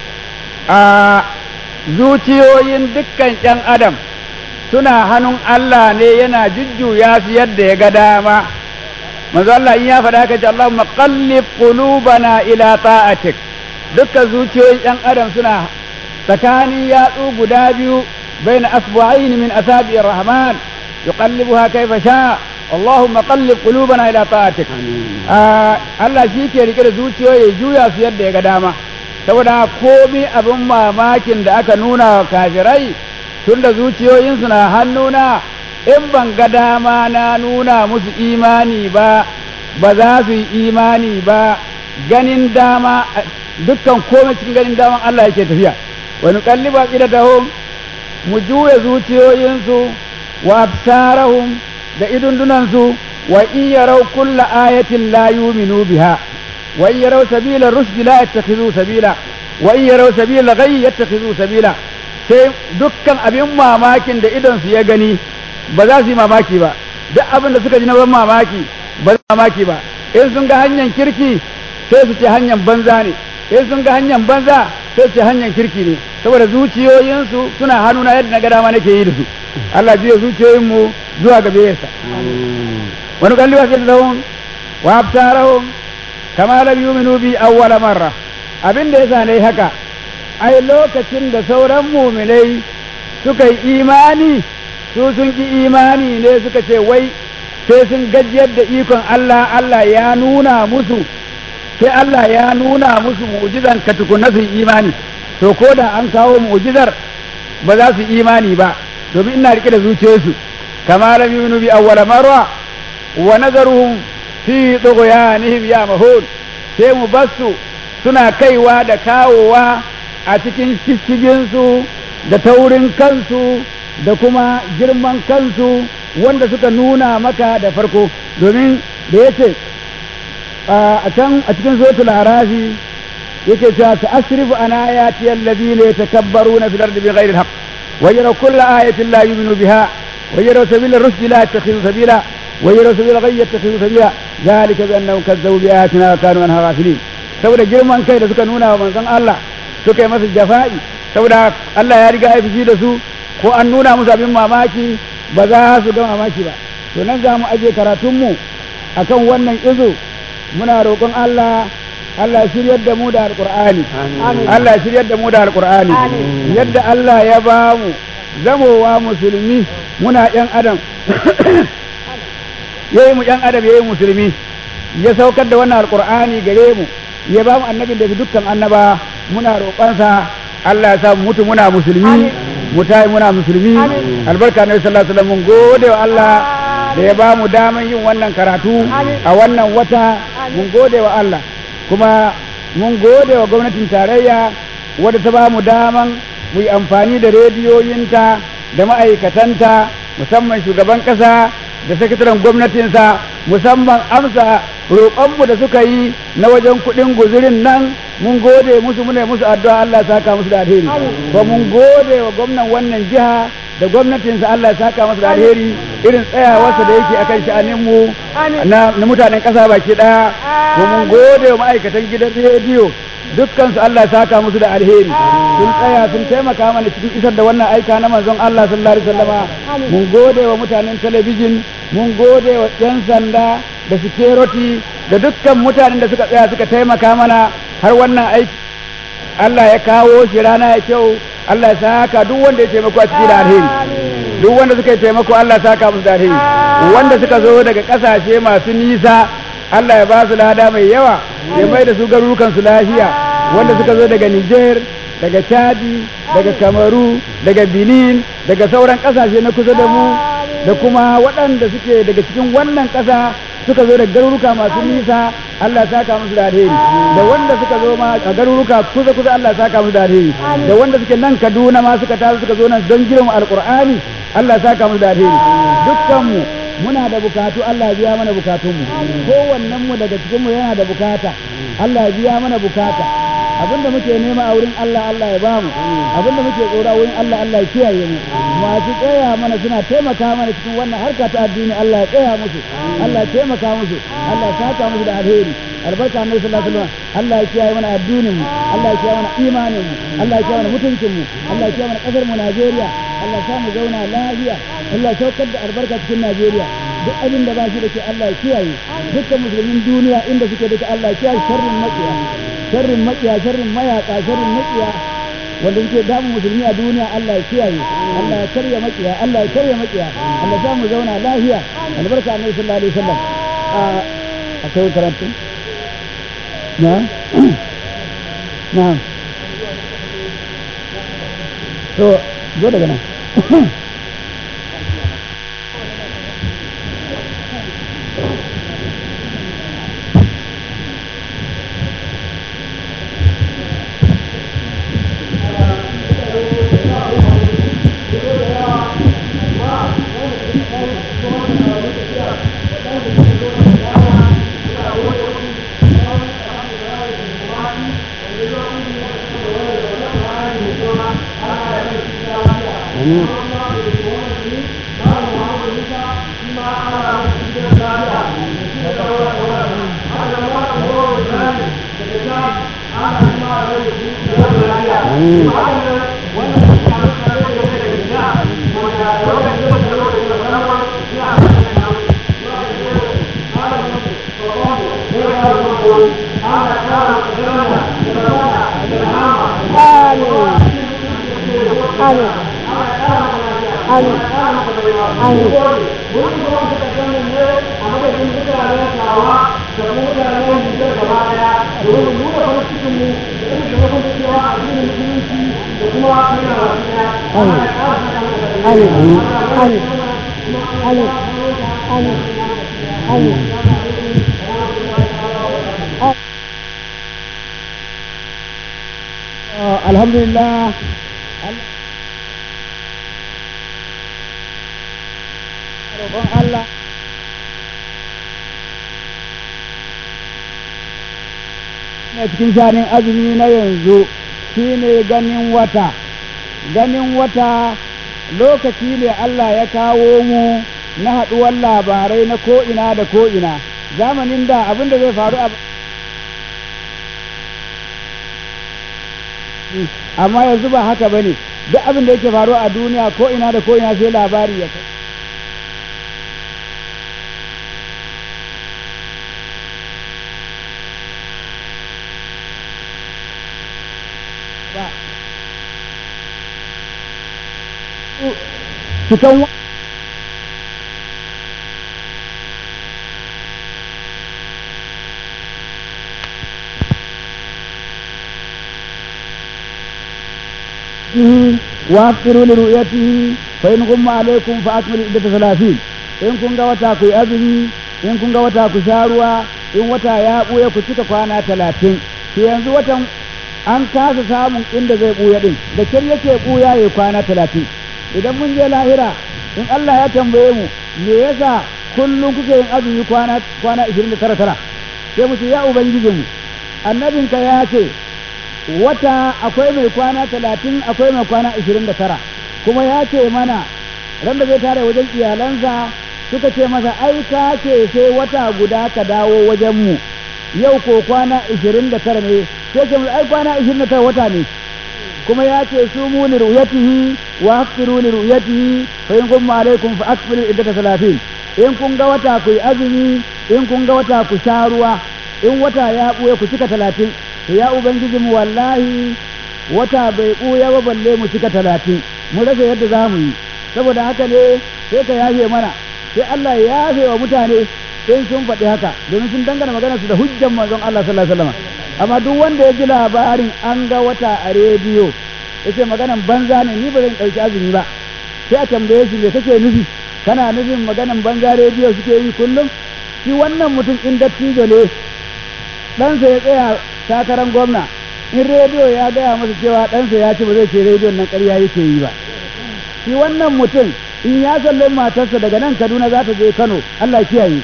zuciyoyin dukkan ‘yan adam suna hannun Allah ne yana jujjuya su yadda ya ga dama manzo Allah in ya faɗa ka ce Allahumma qallib qulubana ila ta'atik dukkan zuciyoyin ‘yan adam suna tsakanin yatsu guda biyu baina asbu'aini min asabi'ir rahman yuqallibuha kayfa sha Allahumma qallib qulubana ila ta'atik Allah shi ke rike da zuciyoyi juya su yadda ya ga dama saboda komi abin mamakin da aka nuna wa kafirai tun da zuciyoyinsu na hannuna in ban ga dama na nuna musu imani ba ba za su yi imani ba ganin dama dukkan komai cikin ganin daman Allah yake tafiya wani kalliba qidatahum mu juya zuciyoyinsu wa absarahum da idundunansu wa in yarau kulla ayatin la yu'minu biha wa in yarau sabila rushdi la yattakhidhu sabila wa in yarau sabila ghayy yattakhidhu sabila sai dukkan abin mamakin da idon su ya gani ba za su yi mamaki ba duk abin da suka ji na ban mamaki ba za mamaki ba in sun ga hanyar kirki sai su ce hanyar banza ne in sun ga hanyar banza sai su ce hanyar kirki ne saboda zuciyoyinsu suna hannuna yadda na ga dama nake yi da su Allah juya zuciyoyinmu zuwa ga biyarsa wani kalli wa sai lahum wa abtarahum kama lam yu'minu bi awwala marra abin da yasa nayi haka ai lokacin da sauran mu'minai suka yi imani su sun ki imani ne suka ce wai sai sun gajiyar da ikon Allah Allah ya nuna musu sai Allah ya nuna musu mu'jizan ka tukunna su imani to ko da an kawo mu'jizar ba za su imani ba domin ina rike da zuciyarsu kama lam yu'minu bi awwala marra wa nazaruhum fi tughyanihim ya mahun sai mu basu suna kaiwa da kawowa a cikin shishigin da taurin kansu da kuma girman kansu wanda suka nuna maka da farko domin da yace a can a cikin suratul arafi yake cewa ta asrifu an ayati alladhina yatakabbaruna fil ardi bighairi alhaq wa yaraw kulla ayatin la yu'minu biha wa yaraw sabila ar-rushdi la yattakhidhu sabila wa yaraw sabila ghayyi yattakhidhu sabila dhalika bi annahum kazzabu bi ayatina wa kanu anha ghafilin saboda girman kai da suka nuna wa manzon Allah suka yi masa jafa'i saboda Allah ya riga ya fishi da su ko an nuna musu abin mamaki ba za su ga mamaki ba to nan za mu aje karatunmu akan wannan izo muna roƙon Allah Allah ya shiryar da mu da alƙur'ani Allah ya shiryar da mu da alƙur'ani yadda Allah ya ba mu zamowa musulmi muna ƴan adam yayi mu ƴan adam yayi musulmi ya saukar da wannan alƙur'ani gare mu ya ba mu annabin da fi dukkan annaba muna roƙonsa Allah ya sa mu mutu muna musulmi mu tayi muna musulmi albarka na sallallahu alaihi wasallam mun gode wa Allah da ya ba mu daman yin wannan karatu a wannan wata mun gode wa Allah kuma mun gode wa gwamnatin tarayya wadda ta ba mu daman mu yi amfani da rediyoyinta da ma'aikatanta musamman shugaban ƙasa da sakataren gwamnatinsa musamman amsa roƙonmu da suka yi na wajen kuɗin guzurin nan mun gode musu muna musu addu'a Allah ya saka musu da alheri ba mun gode wa gwamnan wannan jiha da gwamnatinsa Allah ya saka masa da alheri irin tsayawarsa da yake akan sha'anin mu na mutanen ƙasa baki ɗaya ko mun gode wa ma'aikatan gidan rediyo dukkan su Allah ya saka musu da alheri sun tsaya sun taimaka mana cikin isar da wannan aika na manzon Allah sallallahu alaihi wasallama mun gode wa mutanen talabijin mun gode wa yan sanda da security da dukkan mutanen da suka tsaya suka taimaka mana har wannan aiki Allah ya kawo shi rana ya kyau Allah ya saka duk wanda ya taimako a cikin da alheri duk wanda suka yi taimako Allah ya saka musu da alheri wanda suka zo daga kasashe masu nisa Allah ya ba su lada mai yawa ya mai da su garurukan su lafiya wanda suka zo daga Niger daga Chadi daga Kamaru daga Benin daga sauran kasashe na kusa da mu da kuma waɗanda suke daga cikin wannan ƙasa suka zo da garuruka masu nisa Allah ya saka musu da alheri da wanda suka zo ma a garuruka kusa kusa Allah ya saka musu da alheri da wanda suke nan Kaduna ma suka taso suka zo nan don girma alqur'ani Allah ya saka musu da alheri dukkan mu muna da bukatu Allah ya biya mana bukatunmu kowannen mu daga cikin mu yana da bukata Allah ya biya mana bukata abinda muke nema a wurin Allah Allah ya bamu abinda muke tsora wurin Allah Allah ya kiyaye mu masu tsaya mana suna taimaka mana cikin wannan harka ta addini Allah ya tsaya musu Allah ya taimaka musu Allah ya saka musu da alheri albarka annabi sallallahu alaihi wasallam Allah ya kiyaye mana addinin mu Allah ya kiyaye mana imanin mu Allah ya kiyaye mana mutuncin mu Allah ya kiyaye mana kasar mu Najeriya Allah ya mu zauna lafiya Allah ya saukar da albarka cikin Najeriya duk abin da ba shi da ke Allah ya kiyaye dukkan musulmin duniya inda suke da Allah ya kiyaye sharrin makiya sharrin makiya sharrin mayaka sharrin makiya wanda suke damun musulmi a duniya Allah ya kiyaye Allah ya karya makiya Allah ya karya makiya Allah ya mu zauna lafiya albarka annabi sallallahu alaihi wasallam a akwai karatu na na to zo daga nan amin amin amin amin amin alhamdulillah roƙon Allah ne cikin shanin azumi na yanzu shine ganin wata ganin wata lokaci ne Allah ya kawo mu na haɗuwar labarai na ko'ina da ko'ina zamanin da abin da zai faru a amma yanzu ba haka bane duk abin da yake faruwa a duniya ko ina da ko ina sai labari ya kai cikan وافطروا لرؤيته فإن غم عليكم فأكملوا عدة ثلاثين in kun ga wata ku yi azumi in kun ga wata ku sha ruwa in wata ya ɓuya ku cika kwana talatin to yanzu watan an kasa samun inda zai ɓuya ɗin da kyar yake ɓuya ya kwana talatin idan mun je lahira in Allah ya tambaye mu me yasa kullum kuke yin azumi kwana kwana 29 tara sai mu ce ya ubangijinmu annabinka ya ce wata akwai mai kwana talatin akwai mai kwana ishirin da tara kuma ya ce mana ran da zai tare wajen iyalansa suka ce masa ai ka ce sai wata guda ka dawo wajen mu yau ko kwana ishirin da tara ne sai ce ai kwana ishirin da tara wata ne kuma ya ce su mu li ru'yatihi wa hafiru li ru'yatihi fa in kun alaikum fa akmilu iddata salatin in kun ga wata ku yi azumi in kun ga wata ku sha ruwa in wata ya buye ku cika talatin to ya ubangiji mu wallahi wata bai ɓuya ba balle mu cika talatin mu rasa yadda za mu yi saboda haka ne sai ka yafe mana sai Allah ya yafe wa mutane in sun faɗi haka domin sun dangana magana su da hujjan manzon Allah sallallahu alaihi wasallam amma duk wanda ya ji labarin an ga wata a rediyo yace maganan banza ne ni ba zan ɗauki azumi ba sai a tambaye shi me kake nufi kana nufin maganan banza rediyo suke yi kullum shi wannan mutum in dattijo ne ɗansa ya tsaya takarar gwamna in rediyo ya gaya masa cewa ɗansa ya ce ba zai ce rediyon nan ƙarya yake yi ba shi wannan mutum in ya sallame matarsa daga nan kaduna za ta je kano allah kiyaye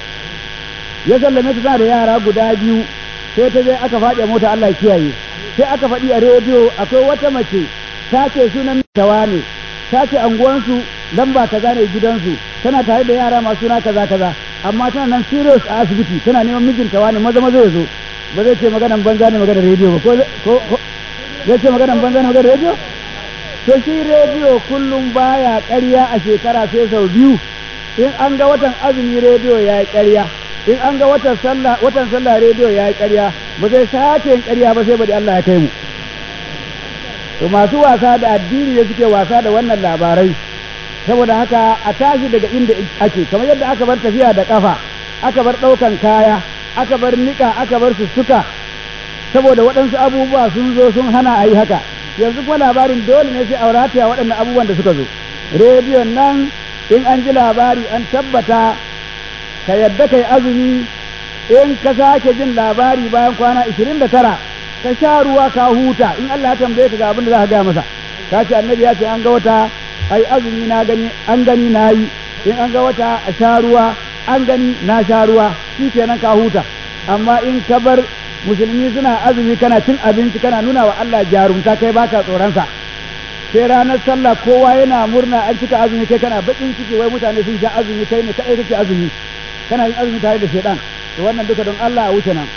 ya sallame ta tana da yara guda biyu sai ta je aka faɗi a mota allah kiyaye sai aka faɗi a rediyo akwai wata mace ta ce sunan tawa ne ta ce anguwansu lamba kaza ne gidansu tana tare da yara masu suna kaza kaza amma tana nan serious a asibiti tana neman mijinta wani maza maza ya zo ba zai ce maganan banza ne maganar rediyo ba ko zai ce maganan banza ne maganar rediyo to shi rediyo kullum baya ƙarya a shekara sai sau biyu in an ga watan azumi rediyo ya yi ƙarya in an ga watan sallah watan sallah rediyo ya yi ƙarya ba zai sake yin ƙarya ba sai bari Allah ya kai mu to masu wasa da addini da suke wasa da wannan labarai saboda haka a tashi daga inda ake kamar yadda aka bar tafiya da kafa aka bar ɗaukan kaya aka bar niƙa aka bar sussuka saboda waɗansu abubuwa sun zo sun hana a yi haka yanzu kuma labarin dole ne sai aurataya waɗannan abubuwan da suka zo rediyon nan in an ji labari an tabbata ka yadda kai azumi in ka sake jin labari bayan kwana ishirin da tara ka sha ruwa ka huta in Allah ya tambaye ka ga abin da za ka gaya masa ka ce annabi ya ce an ga wata ai azumi na gani an gani na yi in an ga wata a sha ruwa an gani na sha ruwa shi kenan ka huta amma in ka bar musulmi suna azumi kana cin abinci kana nuna wa Allah jarumta kai baka tsoronsa sai ranar sallah kowa yana murna an cika azumi kai kana bakin ciki wai mutane sun sha azumi kai ne kai kake azumi kana yin azumi tare da shaidan to wannan duka don Allah a wuce nan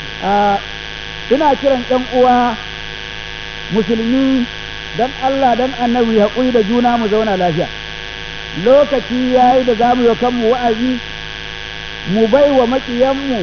ina kiran ƴan uwa musulmi dan Allah dan annabi haƙuri da juna mu zauna lafiya lokaci yayi da zamu yi kanmu wa'azi mu bai wa maƙiyanmu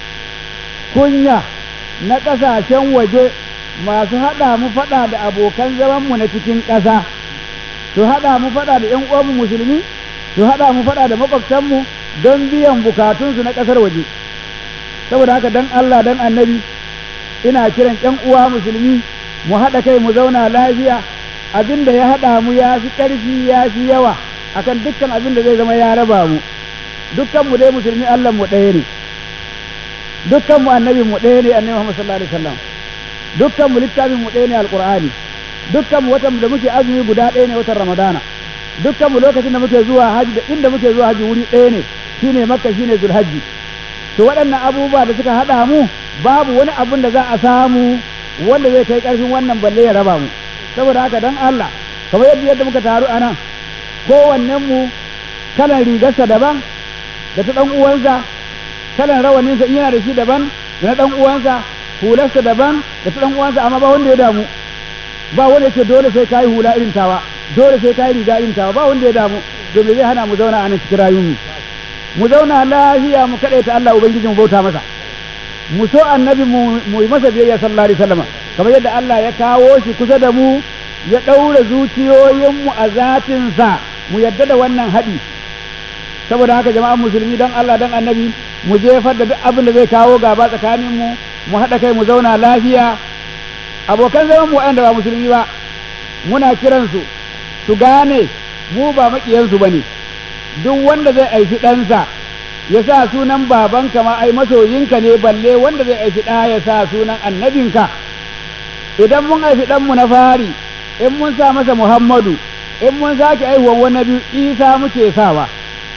kunya na ƙasashen waje masu haɗa mu faɗa da abokan zamanmu na cikin ƙasa su haɗa mu faɗa da ‘yan uwanmu musulmi su haɗa mu faɗa da maƙwabtanmu don biyan bukatunsu na ƙasar waje saboda haka dan Allah dan annabi ina kiran ‘yan uwa musulmi mu haɗa kai mu zauna lafiya abin da ya haɗa mu ya fi ƙarfi ya fi yawa akan dukkan abin da zai zama ya raba mu dukkan mu dai musulmi Allah mu ɗaya ne dukkan mu annabi mu ɗaya ne annabi Muhammad sallallahu alaihi wasallam dukkan mu littafin mu ɗaya ne alqur'ani dukkan mu watan da muke azumi guda ɗaya ne watan ramadana dukkan mu lokacin da muke zuwa haji da inda muke zuwa haji wuri ɗaya ne shine makka shine zulhajji to waɗannan abubuwa da suka haɗa mu babu wani abun da za a samu wanda zai kai ƙarfin wannan balle ya raba mu saboda haka dan Allah kamar yadda yadda muka taru a nan kowannen mu kalan rigarsa daban da ta ɗan uwansa kalan rawaninsa in yana da shi daban da na ɗan uwansa hularsa daban da ta ɗan uwansa amma ba wanda ya damu ba wanda ya ce dole sai kayi hula irin tawa dole sai kayi riga irin tawa ba wanda ya damu domin zai hana mu zauna a nan cikin rayuwar mu zauna lafiya mu kaɗaita Allah ubangiji mu bauta masa mu so annabi mu yi masa biyayya sallallahu alaihi wasallam kamar yadda Allah ya kawo shi kusa da mu ya ɗaura zuciyoyinmu a zatinsa mu yadda da wannan haɗi saboda haka jama'an musulmi don Allah don annabi mu jefar da duk abin da zai kawo gaba tsakanin mu mu haɗa kai mu zauna lafiya abokan zaman mu waɗanda ba musulmi ba muna kiransu su gane mu ba maƙiyansu ba ne duk wanda zai aifi ɗansa ya sa sunan babanka ma ai masoyinka ne balle wanda zai aifi ɗa ya sa sunan annabinka idan mun aifi ɗanmu na fari in mun sa masa muhammadu in mun sake aihuwan wani biyu isa muke sawa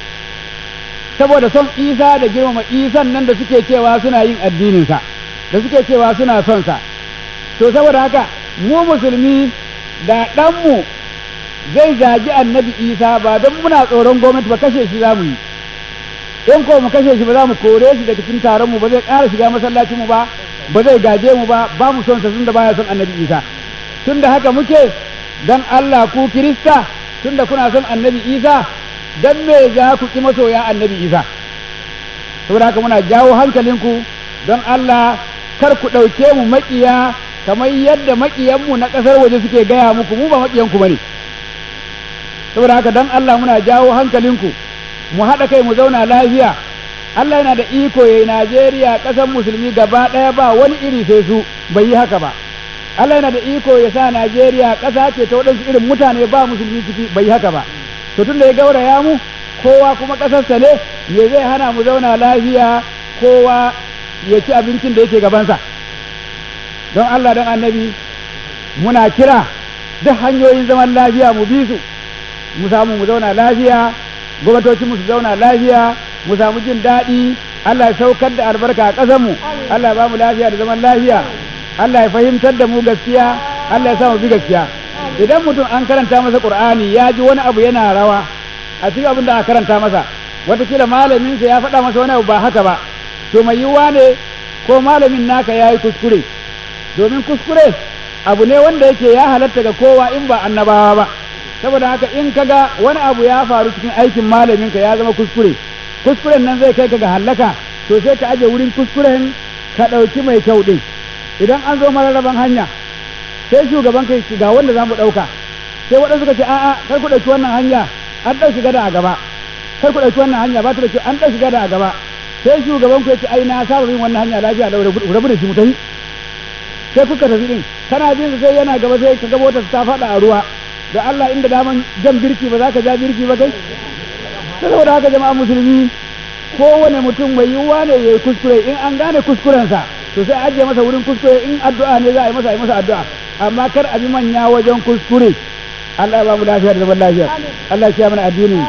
saboda son isa da girmama isan nan da suke cewa suna yin addininsa da suke cewa suna son sa to saboda haka mu musulmi da ɗanmu zai zagi annabi isa ba don muna tsoron gwamnati ba kashe shi za mu yi in ko mu kashe shi ba za mu kore shi daga cikin taron mu ba zai ƙara shiga masallacin mu ba ba zai gaje mu ba ba mu son sa tunda baya son annabi isa tunda haka muke dan Allah ku kirista tunda kuna son annabi isa dan me za ku ki masoya annabi isa saboda haka muna jawo hankalinku don Allah kar ku ɗauke mu maƙiya kamar yadda maƙiyanmu na ƙasar waje suke gaya muku mu ba maƙiyanku ba ne saboda haka don Allah muna jawo hankalinku mu haɗa kai mu zauna lafiya Allah yana da iko yayi Najeriya ƙasar musulmi gaba ɗaya ba wani iri sai su bai yi haka ba Allah yana da iko ya sa Najeriya ƙasa ce ta waɗansu irin mutane ba musulmi ciki bai yi haka ba to tunda ya gauraya mu kowa kuma ƙasarsa ne me zai hana mu zauna lafiya kowa ya ci abincin da yake gabansa don Allah don annabi muna kira duk hanyoyin zaman lafiya mu bi su mu samu mu zauna lafiya gwamnatoci mu su zauna lafiya mu samu jin daɗi Allah ya saukar da albarka a ƙasarmu Allah ya ba mu lafiya da zaman lafiya Allah ya fahimtar da mu gaskiya Allah ya sa mu bi gaskiya idan mutum an karanta masa Qur'ani ya ji wani abu yana rawa a cikin abin da aka karanta masa watakila malaminsa ya faɗa masa wani abu ba haka ba to mai yiwuwa ne ko malamin naka ya yi kuskure domin kuskure abu ne wanda yake ya halatta ga kowa in ba annabawa ba saboda haka in kaga wani abu ya faru cikin aikin malaminka ya zama kuskure kuskuren nan zai kai ka ga hallaka to sai ka aje wurin kuskuren ka ɗauki mai kyau ɗin idan an zo mararraban hanya sai shugaban kai ga wanda za mu ɗauka sai waɗansu ka ce a'a kar ku ɗauki wannan hanya an ɗauki gada a gaba kar ku ɗauki wannan hanya ba ta da kyau an ɗauki gada a gaba sai shugaban ku ya ce ai na saba bin wannan hanya lafiya da rabu da shi mu tafi sai kuka tafi din kana bin sai yana gaba sai ka gaba wata ta faɗa a ruwa da Allah inda daman jan birki ba za ka ja birki ba kai saboda haka jama'a musulmi kowane mutum mai yiwuwa ne ya yi kuskure in an gane kuskurensa to sai ajiye masa wurin kuskure in addu'a ne za a yi masa a yi masa addu'a amma kar a bi manya wajen kuskure Allah ya ba mu lafiya da zaman lafiya Allah ya kiyaye mana addinin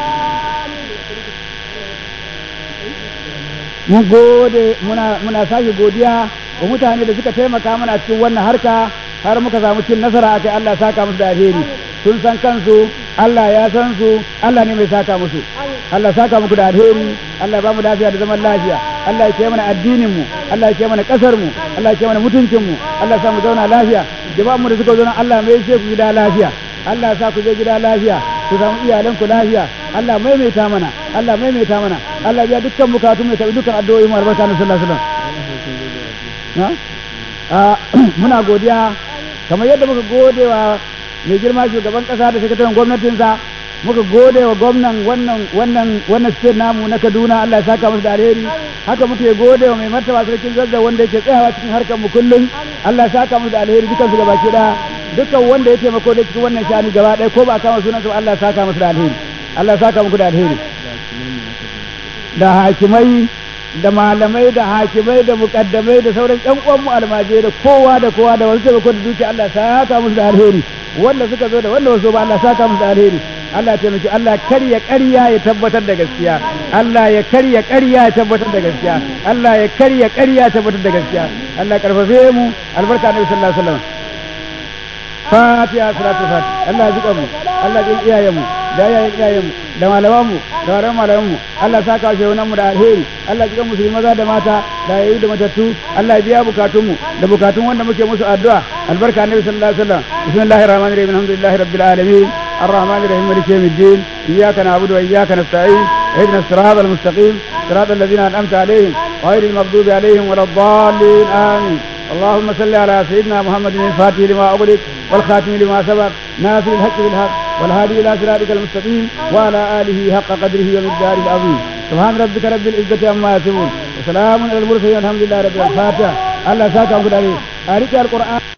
mun gode muna muna sake godiya wa mutane da suka taimaka mana cikin wannan harka har muka samu cin nasara akai Allah ya saka musu da alheri sun san kansu Allah ya san su Allah ne mai saka musu Allah ya saka muku da alheri Allah ya ba mu lafiya da zaman lafiya Allah ya kiyaye mana addinin mu Allah ya kiyaye mana kasar mu Allah ya kiyaye mana mutuncin mu Allah ya sa mu zauna lafiya jama'an mu da suka zo nan Allah mai ce ku gida lafiya Allah ya sa ku je gida lafiya ku samu iyalan ku lafiya Allah maimaita mana Allah maimaita mana Allah biya dukkan bukatu mai tabi dukkan addu'o'i mu albarka na sallallahu alaihi wasallam muna godiya kamar yadda muka gode wa mai girma shugaban kasa da sakataren gwamnatinsa muka gode wa gwamnan wannan wannan wannan state namu na Kaduna Allah ya saka musu da alheri haka muke gode wa mai martaba sarkin zazza wanda yake tsayawa cikin harkar mu kullum Allah ya saka musu da alheri dukan su gabaki da dukkan wanda ya taimako da cikin wannan shani gaba ɗaya ko ba a kama sunansa ba Allah ya saka masa da alheri Allah ya saka muku da alheri da hakimai da malamai da hakimai da mukaddamai da sauran ƴan uwanmu almajirai da kowa da kowa da wasu taimako da dukiya Allah ya saka musu da alheri wanda suka zo da wanda wasu ba Allah ya saka musu da alheri Allah ya taimaki Allah karya ƙarya ya tabbatar da gaskiya Allah ya karya ƙarya ya tabbatar da gaskiya Allah ya karya ƙarya ya tabbatar da gaskiya Allah ya karfafe mu albarka Annabi sallallahu alaihi wasallam Fatiha salatu fatiha Allah ya jika mu Allah ya jika iyayen mu da iyayen iyayen mu da malaman mu da malaman malaman mu Allah ya saka shi wannan mu da alheri Allah ya jika musulmi maza da mata da yayi da matattu Allah ya biya bukatun mu da bukatun wanda muke musu addu'a albarka Annabi sallallahu alaihi wasallam bismillahir rahmanir rahim alhamdulillahi rabbil alamin الرحمن الرحيم مالك يوم الدين إياك نعبد وإياك نستعين اهدنا الصراط المستقيم صراط الذين أنعمت عليهم غير المغضوب عليهم ولا الضالين آمين اللهم صل على سيدنا محمد الفاتح لما أغلق والخاتم لما سبق ناصر الحق بالحق والهادي إلى صراطك المستقيم وعلى آله حق قدره ومقداره العظيم سبحان ربك رب العزة عما يصفون وسلام على المرسلين الحمد لله رب العالمين الفاتحة الله ساكا عليه أريك القرآن